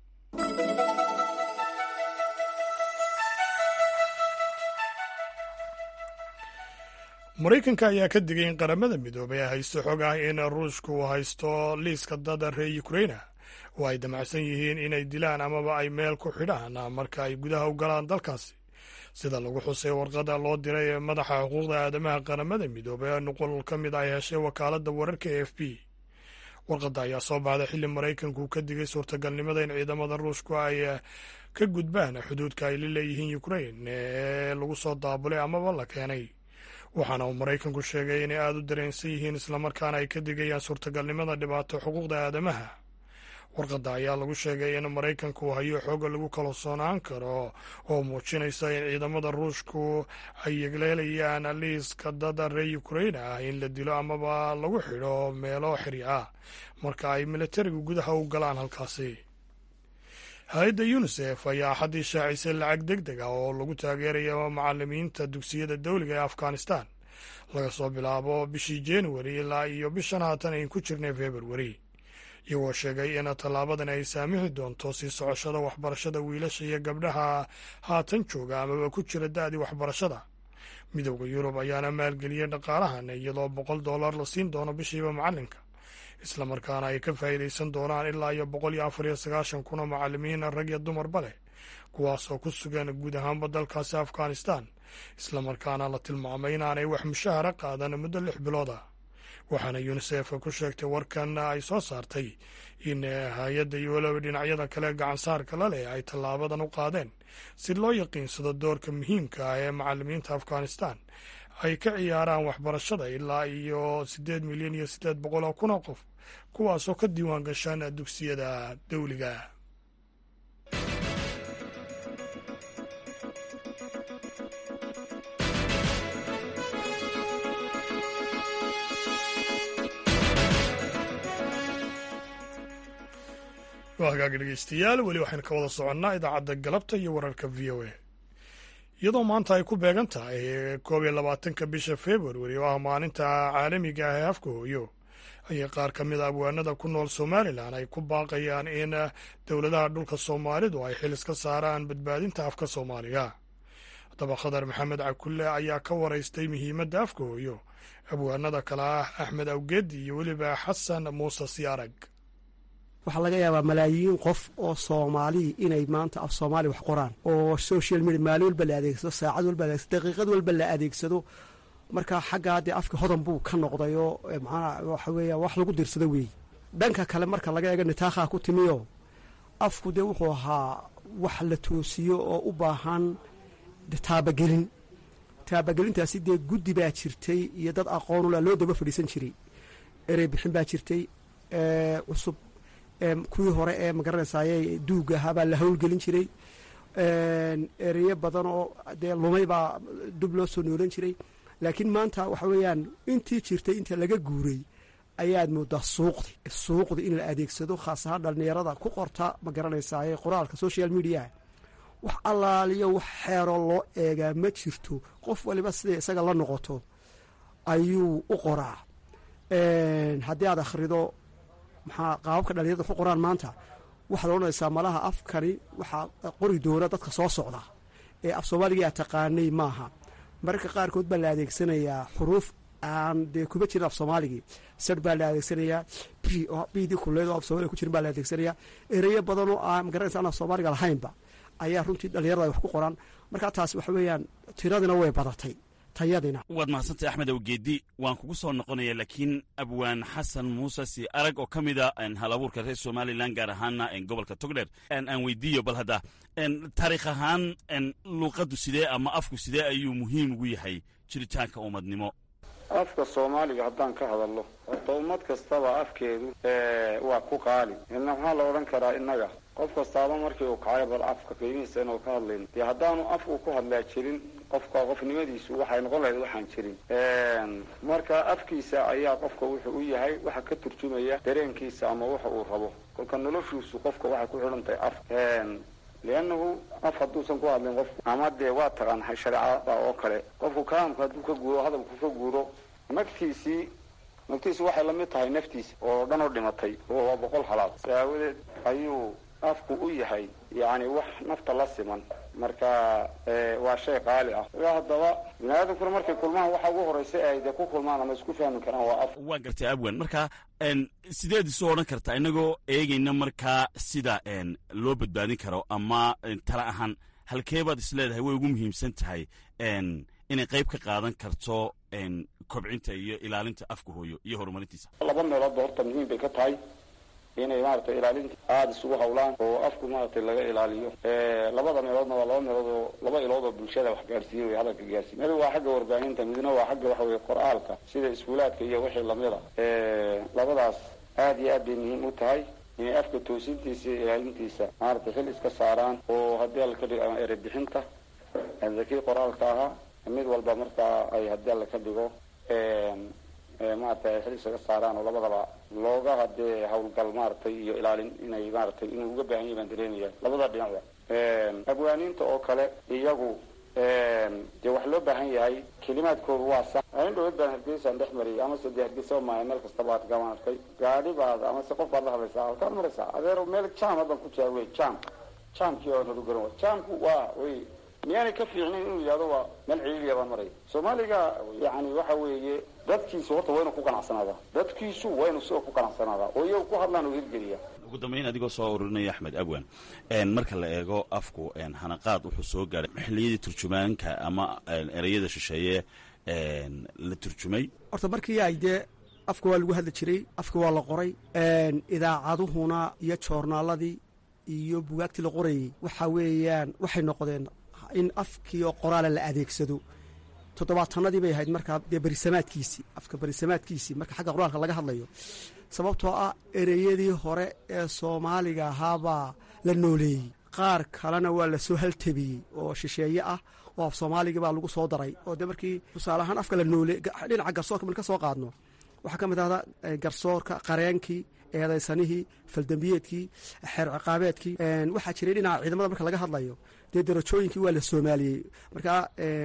maraykanka ayaa ka digay in qaramada midoobay ay haysto xog ah in ruushku uu haysto liiska dada reer ukraina oo ay damacsan yihiin inay dilaan amaba ay meel ku xidhaan marka ay gudaha u galaan dalkaasi sida lagu xusay warqada loo diray ee madaxa xuquuqda aadamaha qaramada midoobay ee nuqul ka mid ay heshay wakaaladda wararka e f b warqadda ayaa soo baxday xilli maraykanku ka digay suurtagalnimada in ciidamada ruushku ay ka gudbaan xuduudka ay la leeyihiin ukrain ee lagu soo daabulay amaba la keenay waxaana uu maraykanku sheegay inay aada u dareensan yihiin islamarkaana ay ka digayaan suurtagalnimada dhibaato xuquuqda aadamaha warqadda ayaa lagu sheegay in maraykanku hayo xooga lagu kalsoonaan karo oo muujinaysa in ciidamada ruushku ay yegleelayaan liiska dada reer ukraina ah in la dilo amaba lagu xidho meelo xiri ah marka ay militarigu gudaha u galaan halkaasi hay-adda yunisef ayaa axaddii shaacisay lacag deg deg ah oo lagu taageerayo macalimiinta dugsiyada dowliga ee afghanistan laga soo bilaabo bishii januari ilaa iyo bishan haatan ayn ku jirnay februari iyagoo sheegay in tallaabadan ay saamixi doonto sii socoshada waxbarashada wiilasha iyo gabdhaha haatan jooga amaba ku jira da-dii waxbarashada midowda yurub ayaana maalgeliyey dhaqaalahan iyadoo boqol dollar la siin doono bishiiba macalinka islamarkaana ay ka faa'iidaysan doonaan ilaa iyo boqol iyo afar iyo sagaashan kuna macalimiin rag iyo dumarba leh kuwaasoo ku sugan guud ahaanba dalkaasi afghanistan islamarkaana la tilmaamay inaanay wax mushahara qaadan muddo lix bilooda waxaana yunisef ku sheegtay warkan ay soo saartay in hay-adda iyo weliba dhinacyada kale gacansaarka la leh ay tallaabadan u qaadeen si loo yaqiinsado doorka muhiimka ah ee macalimiinta afghanistan ay ka ciyaaraan waxbarashada ilaa iyo siddeed milyan iyo siddeed boqol oo kun oo qof kuwaasoo ka diiwaan gashaan dugsiyada dowliga waa hagaagi dhegeystayaal weli waxaynu ka wada soconnaa idaacadda galabta iyo wararka v o a iyadoo maanta ay ku beegan tahay koob iyo labaatanka bisha februari oo ah maalinta caalamiga ah ee afka hooyo ayay qaar ka mid a abwaanada ku nool somalilan ay ku baaqayaan in dowladaha dhulka soomaalidu ay xil iska saaraan badbaadinta afka soomaaliga haddaba khadar maxamed cakulle ayaa ka waraystay muhiimadda afka hooyo abwaanada kale ah axmed awgeedi iyo weliba xasan muuse siyaarag waxaa laga yaabaa malaayiin qof oo soomaaliya inay maanta af soomaaliya wax qoraan oo social media maalin walba la adeegsado saacad walba la adeegsado daqiiqad walba la adeegsado marka xaggaa dee afka hodan buu ka noqday oo macnaha waxa weeya wax lagu dirsado weeye dhanka kale marka laga eego nitaakhaa ku timiyo afku dee wuxuu ahaa wax la toosiyo oo u baahan taabagelin taabagelintaasi dee guddi baa jirtay iyo dad aqoonula loo daba fadhiisan jiray erey bixin baa jirtay cusub kuwii hore ee magaranaysaay duuga ahaa baa la howlgelin jiray ereyo badan oo dee lumay baa dub loo soo noolan jiray laakiin maanta waxa weeyaan intii jirtay inta laga guuray ayaad moodaa suuqdi suuqdi in la adeegsado khaas ahaan dhallinyarada ku qorta ma garanaysaay qoraalka social mediaha wax allaaliyo wax xeeroo loo eegaa ma jirto qof waliba siday isaga la noqoto ayuu u qoraa haddii aad akhrido maxaa qaababka dhalinyarada ku qoraan maanta waxaad odhanaysaa malaha afkani waxaa qori doona dadka soo socda ee af soomaaliga aa taqaanay maaha mararka qaarkood baa la adeegsanayaa xuruuf aan dee kuba jirin af soomaaligii sar baa la adeegsanayaa b bdii kuleed oo af soomaliga ku jirin baa la adeegsanayaa ereyo badan oo aan magaranaysa aan af soomaaliga lahaynba ayaa runtii dhalinyarada ay wax ku qoraan marka taas waxa weeyaan tiradina way badatay tayadina waad mahadsantay axmed awgeedi waan kugu soo noqonaya laakiin abwaan xasan muuse si arag oo ka mida hal abuurka reer somalilan gaar ahaana gobolka togdher aan weydiiyo bal hadda taariikh ahaan luuqaddu sidee ama afku sidee ayuu muhiim ugu yahay jiritaanka ummadnimo afka soomaaliga haddaan ka hadalno horta ummad kastaba afkeedu waa ku qaali ina maxaa la odhan karaa innaga qof kastaaba markii uu kacay bal afka qiimihiisa inuu ka hadlayno dee haddaanu af uu ku hadlaa jirin qofka qofnimadiisu waxay noqon lahayd waxaan jirin marka afkiisa ayaa qofka wuxuu u yahay waxa ka turjumaya dareenkiisa ama waxa uu rabo kolka noloshiisu qofka waxay ku xidhan tahay af liannahu af hadduusan ku hadlin qofku ama dee waa taqaan shareecada oo kale qofku kalaamka hadduu ka guuro hadalku ka guuro naftiisii naftiisi waxay lamid tahay naftiisa oo dhan oo dhimatay oo waa boqol halaad saawadeed ayuu afku u yahay yacni wax nafta la siman marka waa shay qaali ah haddaba bini aadamkuna markay kulmaan waxa ugu horeysa ay dee ku kulmaan ama isku fahmi karaan waa af waa gartay abwan marka sideed isu odhan kartaa inagoo eegayna markaa sida loo badbaadin karo ama tala ahaan halkeebaad is leedahay way ugu muhiimsan tahay inay qayb ka qaadan karto kobcinta iyo ilaalinta afka hooyo iyo horumarintiisa laba meeloodba horta muhiim bay ka tahay inay maaragtay ilaalinta aada isugu hawlaan oo afku maaragtay laga ilaaliyo labada meeloodna waa laba meelood oo laba ilood oo bulshada wax gaarsiiye wey hadalka gaarsiiye mid waa xagga warbaahinta midna waa xagga waxa weye qor-aalka sida iskuulaadka iyo wixii lamida labadaas aada iyo aad bay muhiim u tahay inay afka toosintiisa iyo ilaalintiisa maaragtay xil iska saaraan oo haddii alla ka dhigo ama erebixinta zakii qor-aalka ahaa mid walba markaa ay haddii alla ka dhigo maaragtay ay xil isaga saaraan oo labadaba looga hadee hawlgal maaragtay iyo ilaalin inay maaragtay inuu uga baahan yahy baan dareemaya labada dhinacba abwaaniinta oo kale iyagu dee wax loo baahan yahay kelimaadkoodu waa sax in dhowad baan hargeysaan dhex mariyay amase dee hargeysa maayo meel kastaba ad gaban arkay gaadhi baad amase qof baad la hadlaysaa halkaad maraysaa adeer meel jam haddan ku jira wey jam jamkii oo nagu garan wa jamku waa wey miyaanay ka fiicnayn inuu yidhahdo waa meel ciliiliya baan maraya soomaaliga yani waxa weeye dadkiisu horta waa inu ku qanacsanaada dadkiisu waa inu sidoo ku qanacsanaada oo iyagu ku hadlaan oo hirgeliya ugu dambayn adigoo soo ururinaya axmed abwan marka la eego afku hanaqaad wuxuu soo gaaray xilliyadii turjumaanka ama ereyada shisheeye la turjumay horta markii ay dee afka waa lagu hadli jiray afka waa la qoray idaacaduhuna iyo joornaaladii iyo bugaagtii la qorayey waxa weeyaan waxay noqdeen in afkii oo qoraala la adeegsado toddobaatanadii bay ahayd markaa dee berisamaadkiisii afka berisamaadkiisii marka xagga qur-aanka laga hadlayo sababtoo ah ereyadii hore ee soomaaliga ahaabaa la nooleeyey qaar kalena waa lasoo haltabiyey oo shisheeye ah oo af soomaaligii baa lagu soo daray oo dee markii tusaale ahaan afka la noole dhinaca garsoorka marka soo qaadno waxaa ka mid ahda garsoorka qareenkii eedaysanihii faldambiyeedkii xeer ciqaabeedkii waxaa jiray dhinaca ciidamada marka laga hadlayo dee darajooyinkii waa la soomaaliyey markaa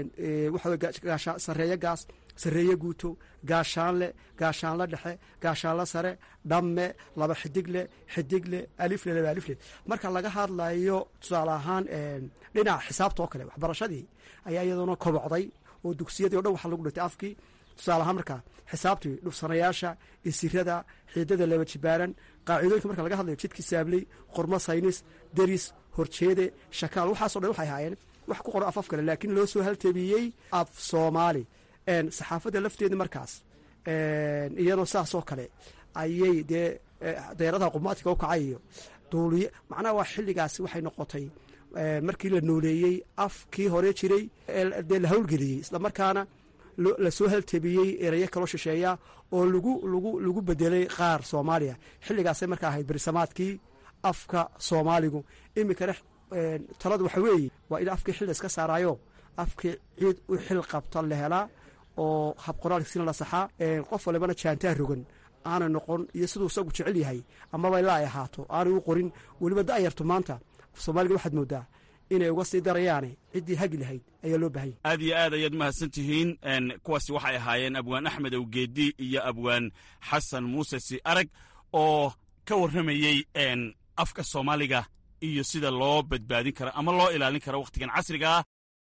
waxa sareeye gaas sareeye guuto gaashaanle gaashaanla dhexe gaashaanla sare dhamme laba xidigle xidigle alifle laba alifle marka laga hadlayo tusaale ahaan dhinaca xisaabta oo kale waxbarashadii ayaa iyadoona kobocday oo dugsiyadii o dhan waxa lagu dhintay afkii tusaale ahaan markaa xisaabtii dhufsanayaasha isirada xiidada laba jibaaran qaacidooyinka marka laga hadlayo jidkii saabley qormo saynis deris horjeede shakaal waxaaso dhan waxay ahaayeen wax ku qoran af af kale laakiin loo soo haltabiyey af soomaali saxaafadda lafteeda markaas iyadoo saasoo kale ayay dee deeradaha qumaatika u kacay iyo duuliye macnaha waa xilligaasi waxay noqotay markii la nooleeyey afkii hore jiray dee la hawlgeliyey islamarkaana lasoo haltabiyey erayo kaloo shisheeya oo lagu lagu lagu bedelay qaar soomaaliya xilligaasay markaa ahayd berisamaadkii afka soomaaligu iminkana taladu waxa weeye waa in afkii xil iska saaraayo afkii ciid u xil qabta la helaa oo habqoraalkiisina la saxaa qof walibana jaantaa rogan aanay noqon iyo siduu isagu jecel yahay amaba ilaa ay ahaato aanay u qorin weliba da'yartu maanta soomaaliga waxaad moodaa inay uga sii darayaane ciddii hagi lahayd ayaa loo baahanya aad iyo aad ayaad mahadsan tihiin kuwaasi waxay ahaayeen abwaan axmed awgeedi iyo abwaan xasan muuse si arag oo ka warramayey afka soomaaliga iyo sida loo badbaadin karo ama loo ilaalin karo wakhtigan casriga ah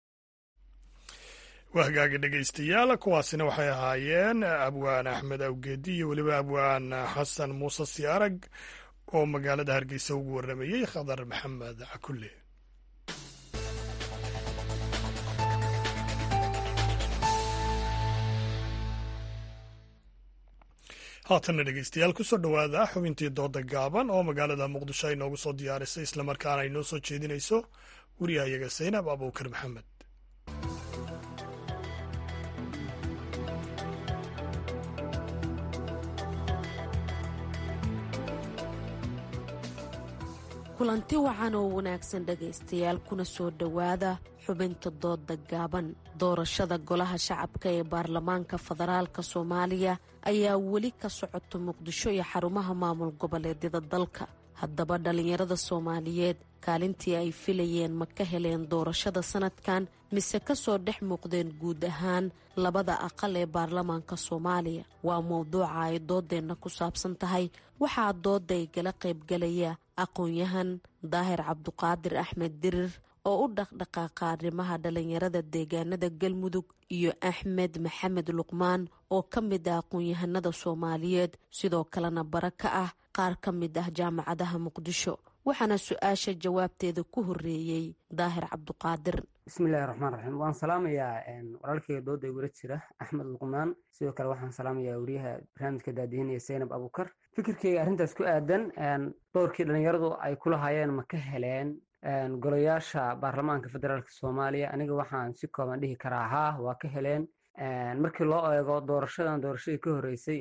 waa hagaagi dhegaystayaal kuwaasina waxay ahaayeen abwaan axmed awgeedi iyo weliba abwaan xasan muuse si arag oo magaalada hargeysa ugu warramayey khadar maxamed cakulle haatanna dhegeystayaal kusoo dhowaada xubintii dooda gaaban oo magaalada muqdisho ay noogu soo diyaarisay islamarkaana ay noo soo jeedinayso wariyahayaga saynab abuukar maxamed kulanti wacan oo wanaagsan dhegaystayaal kuna soo dhowaada xubinta dooda gaaban doorashada golaha shacabka ee baarlamaanka federaalka soomaaliya ayaa weli ka socota muqdisho iyo xarumaha maamul goboleedyada dalka haddaba dhallinyarada soomaaliyeed kaalintii ay filayeen ma ka heleen doorashada sanadkan mise kasoo dhex muuqdeen guud ahaan labada aqal ee baarlamaanka soomaaliya waa mowduuca ay doodeenna ku saabsan tahay waxaa dooda ay gala qaybgalaya aqoon-yahan daahir cabduqaadir axmed dirir oo u dhaqdhaqaaqa arrimaha dhallinyarada deegaanada galmudug iyo axmed maxamed luqmaan oo ka mid ah aqoon-yahanada soomaaliyeed sidoo kalena bara ka ah qaar ka mid ah jaamacadaha muqdisho waxaana su-aasha jawaabteeda ku horeeyey daahir cabduqaadir bismillahi raxmaan raxiim waan salaamayaa walaalkeyga dooda igula jira axmed luqmaan sidoo kale waxaan salaamayaa wariyaha barnaamijka daadihinaya zaynab abukar fikirkeyga arrintaas ku aadan doorkii dhallinyaradu ay kula hayeen ma ka heleen golayaasha baarlamaanka federaalk soomaaliya aniga waxaan si kooban dhihi karaa haa waa ka heleen markii loo eego doorashadan doorashadii ka horeysay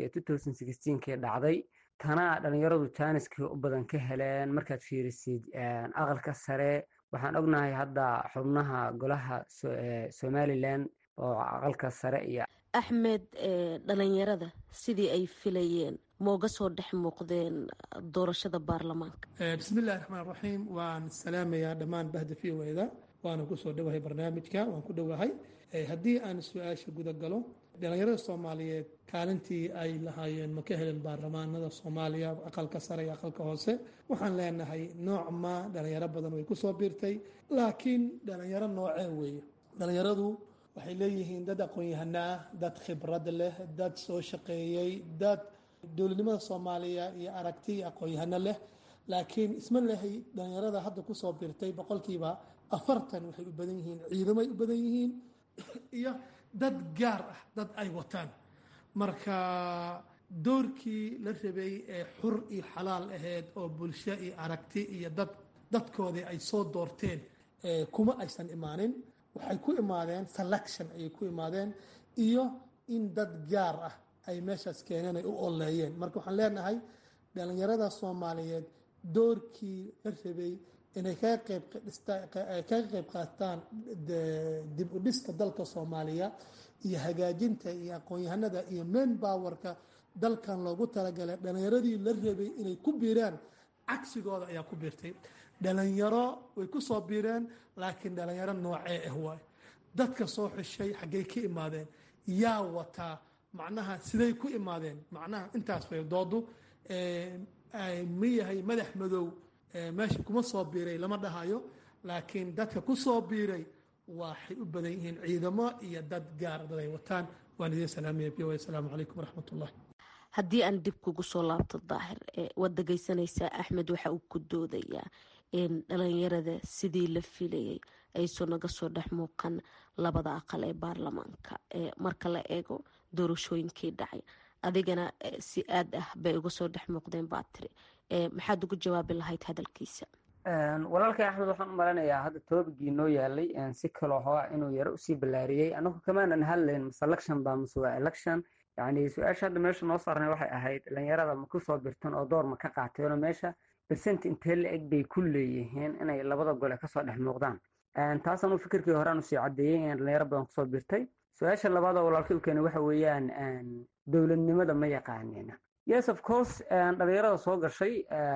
ee kii dhacday tana dhalinyaradu jaaniskii u badan ka heleen markaad fiirisid aqalka sare waxaan ognahay hadda xubnaha golaha somalilan oo aqalka sare iyo axmed dhalinyarada sidii ay filayeen mooga soo dhex muuqdeen doorashada baarlamaanka bismillahi raxmaan raxiim waan salaamayaa dhammaan bahda v o eda waana kusoo dhowahay barnaamijka waan ku dhowahay haddii aan su-aasha guda galo dhalinyarada soomaaliyeed kaalintii ay lahaayeen ma ka helen baarlamaanada soomaaliya aqalka sare iyo aqalka hoose waxaan leenahay nooc ma dhalinyaro badan way kusoo biirtay laakiin dhalinyaro noocee weeye dhalinyaradu waxay leeyihiin dad aqoon-yahano ah dad khibrad leh dad soo shaqeeyey dad dowladnimada soomaaliya iyo aragti iyo aqoon-yahano leh laakiin isma lehay dhalinyarada hadda kusoo biirtay boqolkiiba afartan waxay u badan yihiin ciidamay u badan yihiin iyo dad gaar ah dad ay wataan marka doorkii la rabay ee xur iyo xalaal ahayd oo bulsho iyo aragti iyo dad dadkoodii ay soo doorteen kuma aysan imaanin waxay ku imaadeen selection ayay ku imaadeen iyo in dad gaar ah ay meeshaas keeneen ay u oleeyeen marka waxaan leenahay dhalinyarada soomaaliyeed doorkii la rabay inay kaga qeybkaga qeyb qaataan dib u dhiska dalka soomaaliya iyo hagaajinta iyo aqoon-yahanada iyo main bowerka dalkan loogu talagalay dhalinyaradii la rabay inay ku biiraan cagsigooda ayaa ku biirtay dhalinyaro way ku soo biireen laakiin dhalinyaro noocee ah waay dadka soo xishay xaggay ka imaadeen yaa wataa macnaha siday ku imaadeen macnaha intaas way doodu ma yahay madax madow meesha kuma soo biiray lama dhahayo laakiin dadka ku soo biiray waxay u badan yihiin ciidamo iyo dad gaar dad ay wataan waan idin salaamaya b asalaamu calaykum waraxmat ullah haddii aan dib kugu soo laabto daahir waad dhegeysanaysaa axmed waxa uu ku doodayaa in dhalinyarada sidii la filayay ayso naga soo dhex muuqan labada aqal ee baarlamaanka marka la eego doorashooyinkii dhacay adigana si aad ah bay uga soo dhex muuqdeen baa tiri maxaad ugu jawaabi lahayd hadalkiisa walaalkay axmed waxaan u malanayaa hadda toobigii noo yaalay si kaloo hoa inuu yaro usii ballaariyey anagu kamaanan hadlayn mase election baa mase waa election yacni su-aasha hadda meesha noo saarnay waxay ahayd dhalinyarada ma ku soo birtan oo door ma ka qaateenoo meesha bersent intee la eg bay ku leeyihiin inay labada gole kasoo dhex muuqdaan taas anuu fikirkii horaan usii caddeeyey in dhalinyaro badan kusoo birtay su-aasha labaad oo walaalkay u keenay waxa weeyaan dowladnimada ma yaqaaneen yes of course dhalinyarada soo gashay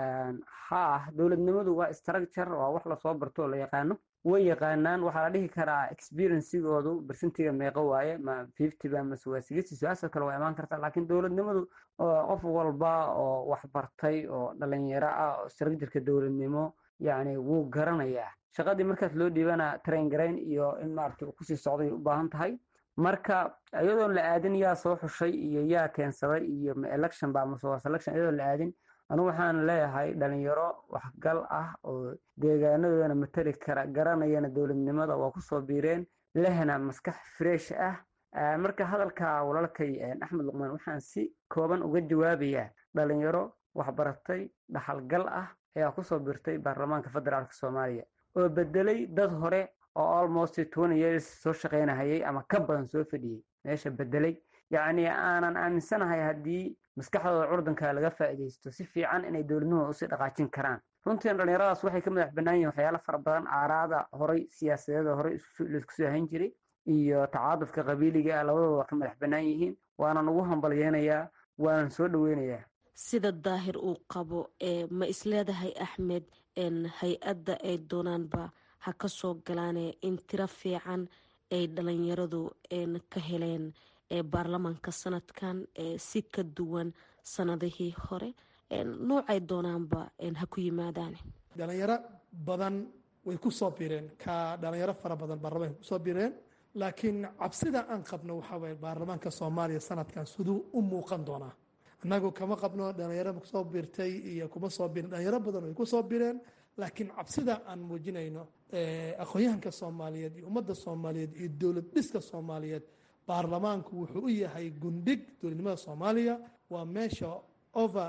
ha dowladnimadu waa structure waa wax lasoo barto oo la yaqaano way yaqaanaan waxaa la dhihi karaa experiencigoodu bersentiga meeqo waaye ma fifty ba mase waa sixty su-aasha kale waa imaan kartaa laakiin dowladnimadu qof walba oo wax bartay oo dhalinyaro ah oo structureka dowladnimo yacni wuu garanayaa shaqadii markaas loo dhiibana train garayn iyo in maaragtay uu kusii socday u baahan tahay marka iyadoon la aadin yaa soo xushay iyo yaa keensaday iyo ma election ba mase waa selection iyadoon la aadin anigu waxaan leeyahay dhalinyaro waxgal ah oo deegaanadoodana matali kara garanayana dowladnimada waa kusoo biireen lehna maskax fresh ah marka hadalka walaalkay axmed luqmaan waxaan si kooban uga jawaabayaa dhalinyaro waxbaratay dhaxalgal ah ayaa kusoo biirtay baarlamaanka federaalk soomaaliya oo bedelay dad hore oo almost twenty years soo shaqaynahayay ama ka badan soo fadhiyey meesha bedelay yacni aanan aaminsanahay haddii maskaxdooda curdanka laga faa'iidaysto si fiican inay dowladnimada usii dhaqaajin karaan runtii dhalinyaradaas waxay ka madax bannaan yihin waxyaalo fara badan aaraada horay siyaasadeeda horay laisku soo hayn jiray iyo tacaadufka qabiiliga ah labadooda waa ka madax bannaan yihiin waanan ugu hambalyeynayaa waanan soo dhoweynayaa sida daahir uu qabo ma isleedahay axmed hay-adda ay doonaanba ha ka soo galaane in tiro fiican ay dhalinyaradu ka heleen baarlamaanka sanadkan si ka duwan sanadihii hore noocay doonaanba ha ku yimaadaan dhalinyaro badan way ku soo bireen ka dhalinyaro fara badan baarlamaanka kusoo bireen laakiin cabsida aan qabno waxaa waye baarlamaanka soomaaliya sanadkan siduu u muuqan doonaa annagu kama qabno dhalinyaro kusoo birtay iyo kuma soo birin dhalinyaro badan way kusoo bireen laakiin cabsida aan muujinayno aqoon-yahanka soomaaliyeed iyo ummadda soomaaliyeed iyo dowlad dhiska soomaaliyeed baarlamaanku wuxuu u yahay gundhig dowladnimada soomaaliya waa meesha over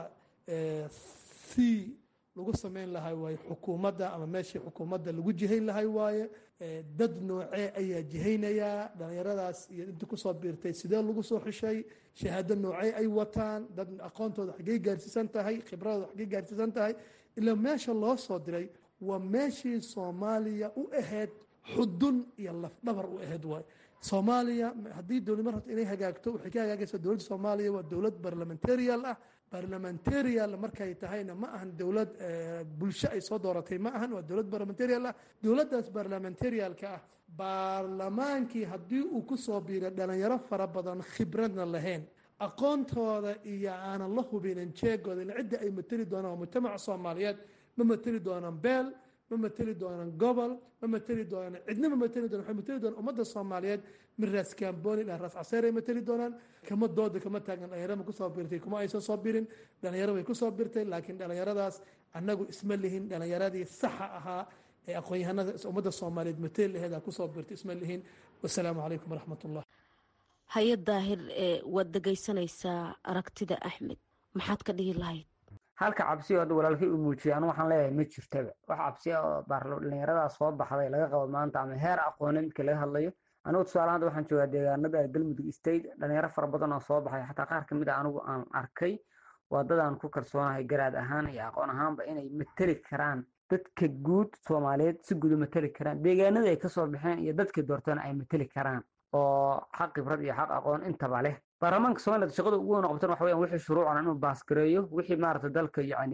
c lagu sameyn lahay waaye xukuumadda ama meeshii xukuumadda lagu jihayn lahay waaye dad noocee ayaa jihaynayaa dhalinyaradaas iyo intii kusoo biirtay sidee lagu soo xishay shahaado noocee ay wataan dad aqoontooda xaggey gaarsiisan tahay khibradooda xaggey gaarsiisan tahay ilaa meesha loo soo diray waa meeshii soomaaliya u ahayd xudun iyo lafdhabar u ahayd waaye soomaaliya haddii dowladnimo rabto inay hagaagto waxay ka hagaagaysaa dowladda soomaaliya waa dowlad barlamentarial ah barlamentarial markay tahayna ma ahan dowlad bulsho ay soo dooratay ma ahan waa dowlad barlamentarial ah dowladdaas barlamentarialka ah baarlamaankii haddii uu kusoo biiray dhalinyaro fara badan khibradna lahayn aqoontooda iyo aanan la hubinin jeegooda ila cidda ay mateli doonaan waa mujtamaca soomaaliyeed ma mateli doonaan beel ma mateli doonaan gobol ma mateli doonaan cidna ma mateli doonaan waxay mateli doonaan ummadda soomaaliyeed min raas kamboni dhan raas caseer ay mateli doonaan kama dooda kama taagan dhalinyaro ma kusoo birtay kuma aysan soo birin dhalinyaro way kusoo birtay laakiin dhalinyaradaas annagu isma lihin dhalinyaradii saxa ahaa ee aqoon-yahanada ummadda soomaaliyeed mateli laheed aa kusoo birtay isma lihin wasalaamu calaykum waraxmat ullah haye daahir waad dhegaysanaysaa aragtida axmed maxaad ka dhihi lahayd halka cabsi oo walaalkay uu muujiyay anu waxaan leeyahay ma jirtaba wax cabsi ah oo baarlo dhalinyaradaa soo baxday laga qabo maanta ama heer aqooneed markii laga hadlayo anigu tusaale hadda waxaan joogaa deegaanada galmudug state dhalinyaro fara badan oo soo baxay xataa qaar kamid a anigu aan arkay waa dadaan ku kalsoonahay garaad ahaan iyo aqoon ahaanba inay mateli karaan dadka guud soomaaliyeed si guud u mateli karaan deegaanada ay kasoo baxeen iyo dadka doortana ay mateli karaan oo xaq khibrad iyo xaq aqoon intaba leh baarlamaanka somaliland shaqada ugu weyn oo qabtan waxa weyan wixii shuruucana inuu baasgareeyo wixii maarata dalka yacni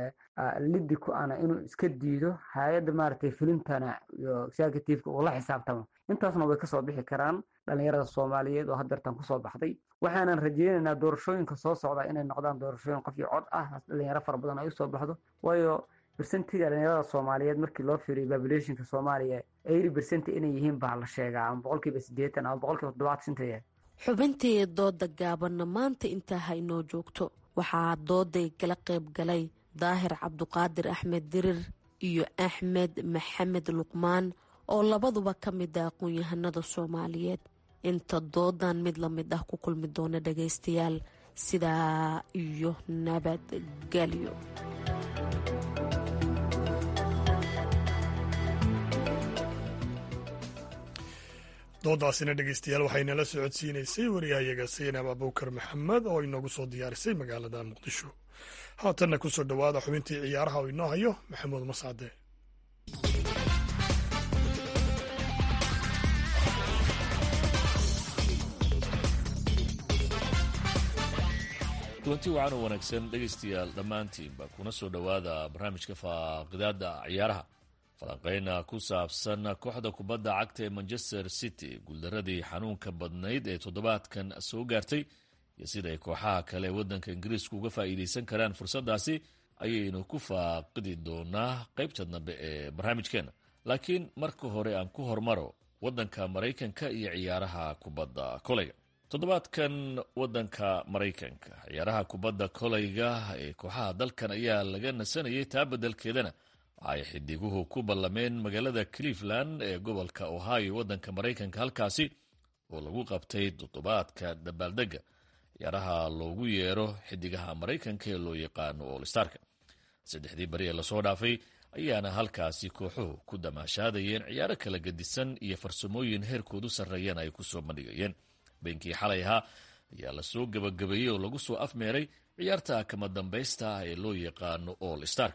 lidi ku ana inuu iska diido hay-adda maaragtay fulintana iyo executiveka uu la xisaabtamo intaasna way kasoo bixi karaan dhalinyarada soomaaliyeed oo haddeertan kusoo baxday waxaanan rajeynaynaa doorashooyinka soo socda inay noqdaan doorashooyin qof iyo cod ah dhalinyaro fara badan ay usoo baxdo waayo bersentiga dhalinyarada soomaaliyeed markii loo fiiriyo populationka soomaaliya eighty bersenti inay yihiin baa la sheegaa ama boqolkiiba siddeetan ama boqolkiiba toddobaatan inta yahay xubintii dooda gaabanna maanta intaa ha inoo joogto waxaa dooday kala qayb galay daahir cabduqaadir axmed dirir iyo axmed maxamed luqmaan oo labaduba ka mid ah aqoon-yahanada soomaaliyeed inta doodan mid la mid ah ku kulmi doona dhagaystayaal sidaa iyo nabadgelyo doodaasina dhegeystayaal waxaynala socodsiinaysay wariyahayaga saynab abuukar maxamed oo inoogu soo diyaarisay magaalada muqdisho haatanna ku soo dhowaada xubintii ciyaaraha oo inoo hayo maxamuud mascade kulanti wacan oo wanaagsan dhegaystayaal dhammaantiinba kuna soo dhowaada barnaamijka faaqidaada ciyaaraha falanqeyna ku saabsan kooxda kubadda cagta ee manchester city guuldaradii xanuunka badnayd ee toddobaadkan soo gaartay iyo sida ay kooxaha kale ee waddanka ingiriisku uga faa'iidaysan karaan fursaddaasi ayaynu ku faaqidi doonaa qaybta dambe ee barnaamijkeena laakiin marka hore aan ku hormaro waddanka maraykanka iyo ciyaaraha kubadda koleyga toddobaadkan waddanka maraykanka ciyaaraha kubadda koleyga ee kooxaha dalkan ayaa laga nasanayay taa beddelkeedana waxaay xidiguhu ku ballameen magaalada cleveland ee gobolka ohio waddanka maraykanka halkaasi oo lagu qabtay toddobaadka dabaaldega ciyaaraha loogu yeero xidigaha maraykanka ee loo yaqaano olstarka saddexdii bari ee lasoo dhaafay ayaana halkaasi kooxuhu ku damaashaadayeen ciyaaro kala gedisan iyo farsamooyin heerkoodu sarreeyana ay kusoo bandhigayeen beenkii xalay ahaa ayaa lasoo gabagabeeyey oo lagu soo afmeeray ciyaarta kama dambaysta ah ee loo yaqaano all starka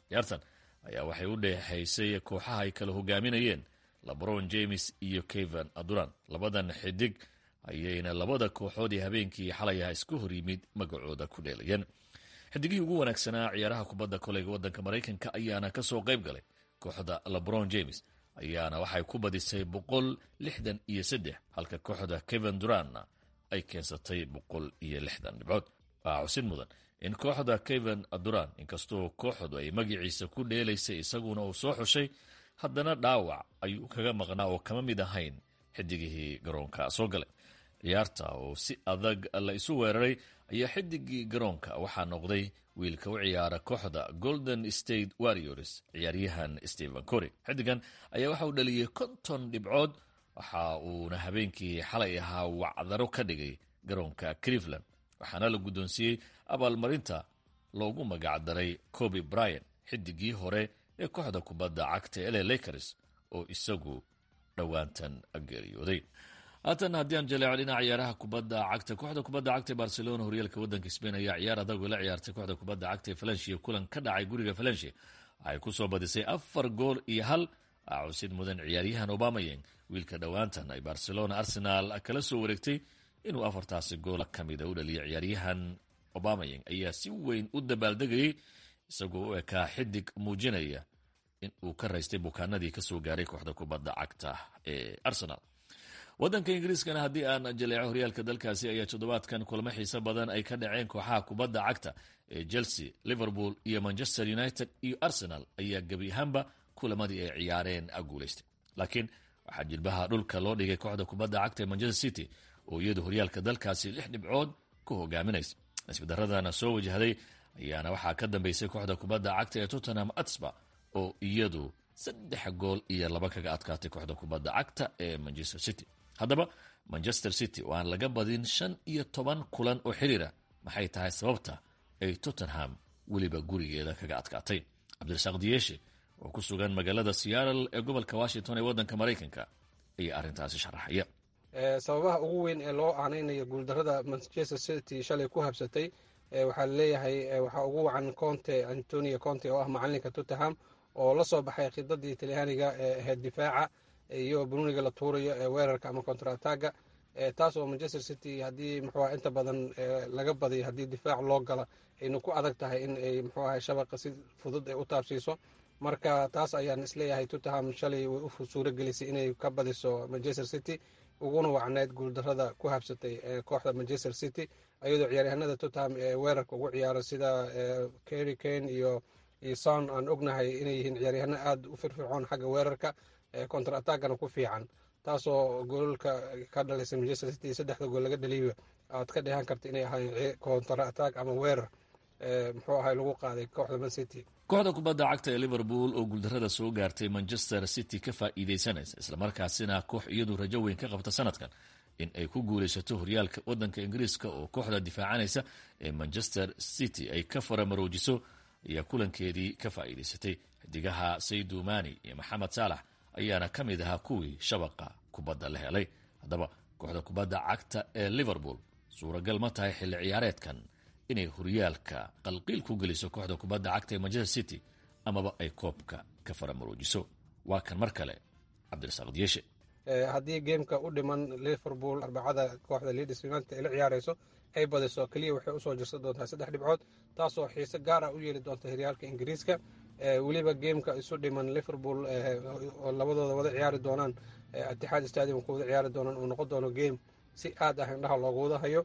ciyaartan ayaa waxay u dhexaysay kooxaha ay kala hogaaminayeen labron james iyo kevan aduran labadan xidig ayayna labada kooxood ee habeenkii xalay ah isku hor yimid magacooda ku dheelayeen xidigihii ugu wanaagsanaa ciyaaraha kubadda koleyga waddanka maraykanka ayaana ka soo qayb galay kooxda lebron james ayaana waxay ku badisay boqol lixdan iyo saddex halka kooxda kevan duranna ay keensatay boqol iyo lixdan dhibcood waa xusid mudan in kooxda kevan duran inkastoo kooxdu ay magaciisa ku dheelaysay isaguna uu soo xushay haddana dhaawac ayuu kaga maqnaa oo kama mid ahayn xidigihii garoonka soo galay ciyaarta oo si adag la isu weeraray ayaa xidigii garoonka waxaa noqday wiilka u ciyaara kooxda golden state warriors ciyaaryahan stephen cory xidigan ayaa waxa uu dhaliyey konton dhibcood waxa uuna habeenkii xalay ahaa wacdaro ka dhigay garoonka cleveland waxaana la guddoonsiiyey abaalmarinta loogu magacdaray coby bryan xidigii hore ee kooxda kubadda cagta ele lakers oo isagu dhowaantan geeriyooday haatan haddii aan jaleeco dhinaca ciyaaraha kubadda cagta kooxda kubadda cagta ee barcelona horyaalka waddanka spain ayaa ciyaar adag oo la ciyaartay kooxda kubadda cagta ee falenshia kulan ka dhacay guriga falenshia waxay ku soo badisay afar gool iyo hal cusid mudan ciyaaryahan obamayeng wiilka dhowaantan ay barcelona arsenal kala soo wareegtay inuu afartaasi gool ka mida u dhaliyay ciyaaryahan obamayeng ayaa si weyn u dabaaldegayay isagoo u ekaa xidig muujinaya in uu ka raystay bukaanadii kasoo gaaray kooxda kubadda cagta ee arsenal waddanka ingiriiskana haddii aan jaleeco horyaalka dalkaasi ayaa toddobaadkan kulamo xiiso badan ay ka dhaceen kooxaha kubadda cagta ee chelsea liverpool iyo manchester united iyo arsenal ayaa gebi ahaanba kulamadii ay ciyaareen guulaystay laakiin waxaa jilbaha dhulka loo dhigay kooxda kubadda cagta ee manchester city oo iyadu horyaalka dalkaasi lix dhibcood ku hogaaminaysa nasbadaradana soo wajahday ayaana waxaa ka dambeysay kooxda kubadda cagta ee tottenham atsba oo iyadu saddex gool iyo laba kaga adkaatay kooxda kubadda cagta ee manchester city haddaba manchester city oo aan laga badin shan iyo toban kulan oo xiriira maxay tahay sababta ay tottenham weliba gurigeeda kaga adkaatay cabdirasaaq diyeeshe oo ku sugan magaalada seattle ee gobolka washington ee waddanka maraykanka ayaa arrintaasi sharaxaya sababaha ugu weyn ee loo aaneynayo guuldarada manchester city shalay ku habsatay waxaa laleeyahay waxaa ugu wacan conte antonio conte oo ah macalinka tottenham oo la soo baxay khidadii talyaaniga ee ahayd difaaca iyo bruniga la tuurayo ee weerarka ama contrataga taas oo manchester city haddii muxuuaha inta badan laga badiyo haddii difaac loo gala ayna ku adag tahay in ay muxuu ahay shabaqa si fudud ay u taabsiiso marka taas ayaan isleeyahay tottenham shalay way u suuro gelisay inay ka badiso manchester city uguna wacneyd guuldarada ku habsatay kooxda manchester city ayadoo ciyaaryahanada tottenham ee weerarka ugu ciyaaro sida kerry kane iyo iyo son aan ognahay inay yihiin ciyaaryahano aada u firfircoon xagga weerarka contra attagana ku fiican taasoo goolka ka dhalisay manchester city saddexda gool laga dhaliiba aad ka dheehan karta inay ahaayeen contra attag ama weerar muxuu ahay lagu qaaday kooxda man city kooxda kubadda cagta ee liverpool oo guuldarada soo gaartay manchester city ka faa'iidaysanaysa islamarkaasina koox iyadu rajo weyn ka qabta sanadkan in ay ku guulaysato horyaalka waddanka ingiriiska oo kooxda difaacanaysa ee manchester city ay ka faramaroojiso ayaa kulankeedii ka faa'iidaysatay xidigaha saydu mani iyo maxamed saalax ayaana ka mid ahaa kuwii shabaqa kubadda la helay haddaba kooxda kubadda cagta ee liverpool suuragal ma tahay xilli ciyaareedkan inay horyaalka qalqiil ku geliso kooxda kubadda cagta ee manchester city amaba ay koobka ka faramaroojiso waa kan mar kale cabdirasaaq diyeshe haddii geemka u dhiman liverpool arbacada kooxda leeds united ay la ciyaarayso ay badiso keliya waxay usoo jirsan doontaa saddex dhibcood taasoo xiise gaar ah u yeeli doonta horyaalka ingiriiska weliba geemka isu dhiman liverpool oo labadooda wada ciyaari doonaan itixaad stadium ku wada ciyaari doonaan uu noqon doono geem si aad ah indhaha loogu wada hayo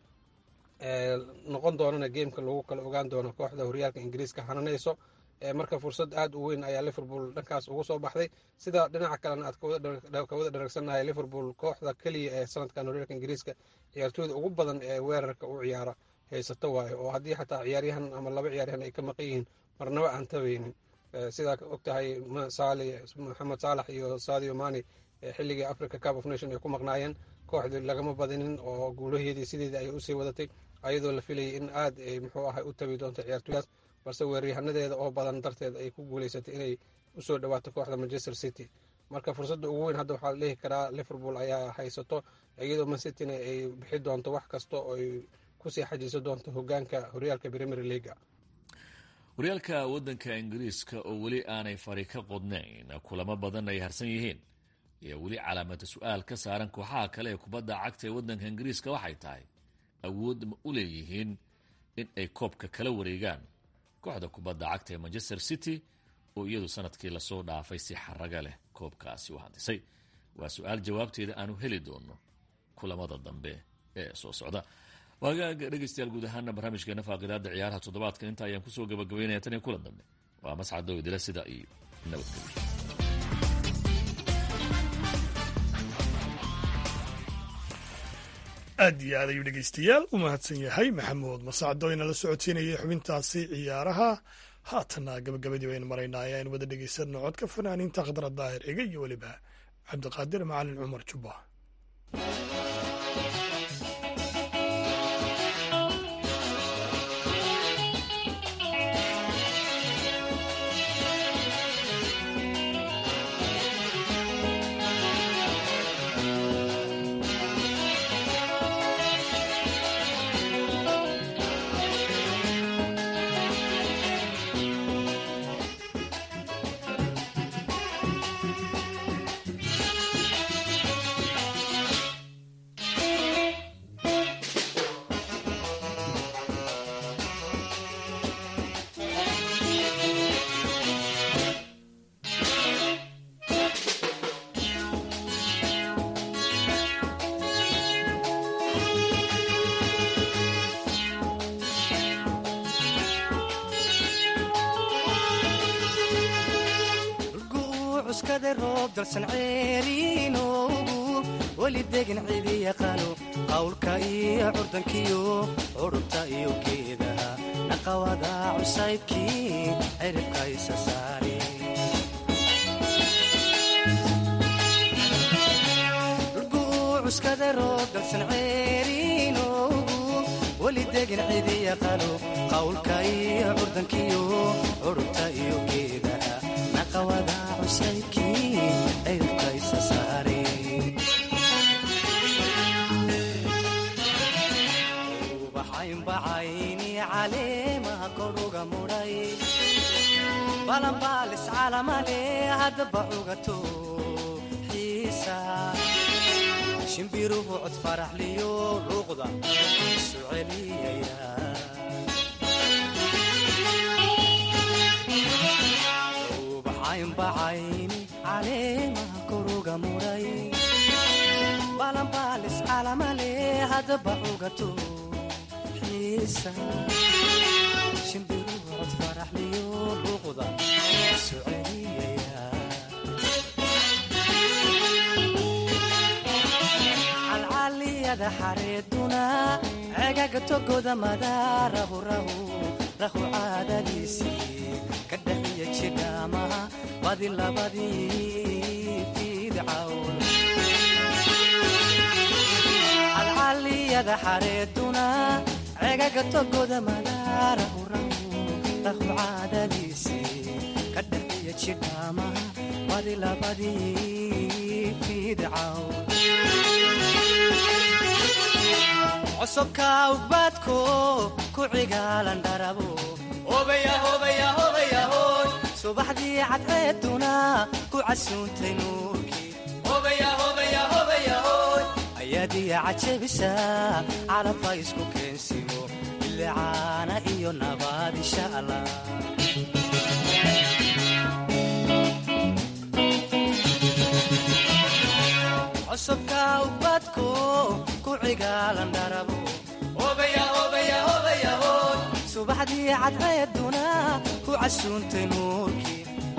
noqon doonana geemka lagu kala ogaan doono kooxda horyaalka ingiriiska hananayso marka fursad aad u weyn ayaa liverpool dhankaas ugu soo baxday sida dhinaca kalena aad kawada dharagsannahay liverpool kooxda keliya ee sanadkan horyaalka ingiriiska ciyaartooyda ugu badan ee weerarka u ciyaara haysato waayo oo haddii xataa ciyaaryahan ama laba ciyaaryahan ay ka maqan yihiin marnaba aan tabaynin sidaa og tahay maxamed saalax iyo sadio mani xilligii africa cup of nation ay ku maqnaayeen kooxdii lagama badinin oo guulaheedii sideedii ayay usii wadatay ayadoo la filayay in aad ay muxuu ahay u tabi doonto ciyaartooydaas balse weeryahanadeeda oo badan darteed ay ku guuleysatay inay usoo dhawaato kooxda manchester city marka fursadda ugu weyn hadda waxaa la dhihi karaa liverpool ayaa haysato iyadoo man cityna ay bixi doonto wax kasta oo ay kusii xajiiso doonto hogaanka horyaalka premier leaga horyaalka waddanka ingiriiska oo weli aanay fari ka qodnayn kulamo badan ay harsan yihiin ayaa weli calaamada su-aal ka saaran kooxaha kale ee kubadda cagta ee waddanka ingiriiska waxay tahay awood ma u leeyihiin in ay koobka kala wareegaan kooxda kubadda cagta ee manchester city oo iyadu sanadkii lasoo dhaafay si xaraga leh koobkaasi u handisay waa su-aal jawaabteeda aanu heli doono kulamada dambe ee soo socda waagaaga dhegeystayaal guud ahaana barnaamijkeena faaqidaada ciyaaraha toddobaadkan inta ayaan kusoo gabagabeynaya tan iyo kulan dambe waa mascado idila sida iyo nabadgelyo aad iyo aad ayuu dhegeystayaal u mahadsan yahay maxamuud masacdo inala socodsiinayay xubintaasi ciyaaraha haatana gabagabadii baynu maraynaa ayaan wada dhegeysanno codka fanaaniinta khadra daahir ega iyo weliba cabdiqaadir macalin cumar jubba dalsan ceeriinoogu weli degin cidi yaqaano qawlka iyo curdankiyo curubta iyo geedaha naqawada cusaybkii ciribka isa saari cuskada roob dalsan ceeriinoogu weli degin cidi yaqaano qawlka iyo curdankiyo curubta iyo geedaha naqawada cusaybkii ubaxaynbacayni caleemaha koruga mudhay balanbaalis calamale haddaba cugato xiisa shimbiruhu cod faraxliyo luuqda isu celiyaya ubaxaynbacayni caleemaha koruga mudhay balanbaalis calamale haddaba cugato xiisa shimbiruhu cod faraxliyo luuqda isu celiyaya calcaliyada xareeduna cegaga togoda madaarahu rahu rahu caadadiisii ka dhaxiya jidhaamaha badi labadii fiidcawn calcaliyada xareeduna cegaga togoda madaarahu rahu rahu caadadiisii ka dhaxiya jidhaamaha badi labadii fiidcawn csobka ugbaadko ku cigaalan dharabo subaxdii cadceeduna ku casuuntay nuurkii ayaadiya cajabisa calabka isku keensimo bilicaana iyo nabaad insha allah csobka ugbaadko ku cigaalan dharabo subaxdii cadceeduna ku casuuntay nuurkii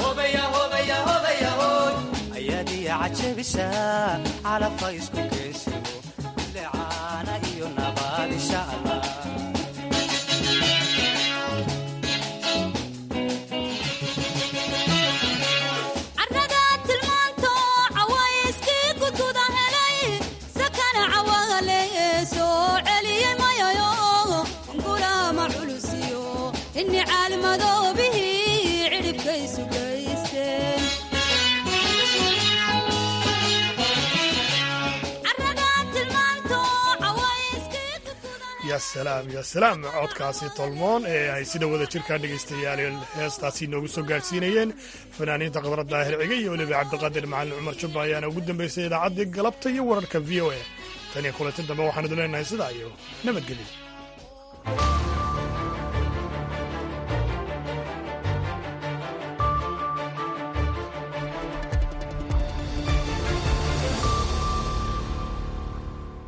ayaadiya cajabisa calabka isku keensimo bilicaana iyo nabaad insha allah carada ya salaam ya salaam codkaasi tolmoon ee ay sida wada jirkaa dhegaystayaal heestaasi noogu soo gaadhsiinayeen fanaaniinta khadra daahir ciga iyo weliba cabdiqaadir macalin cumar jubba ayaana ugu dambaysay idaacaddii galabta iyo wararka v o a tan iyo kulanti dambe waxaan idu leenahay sidaa iyo nabadgelyo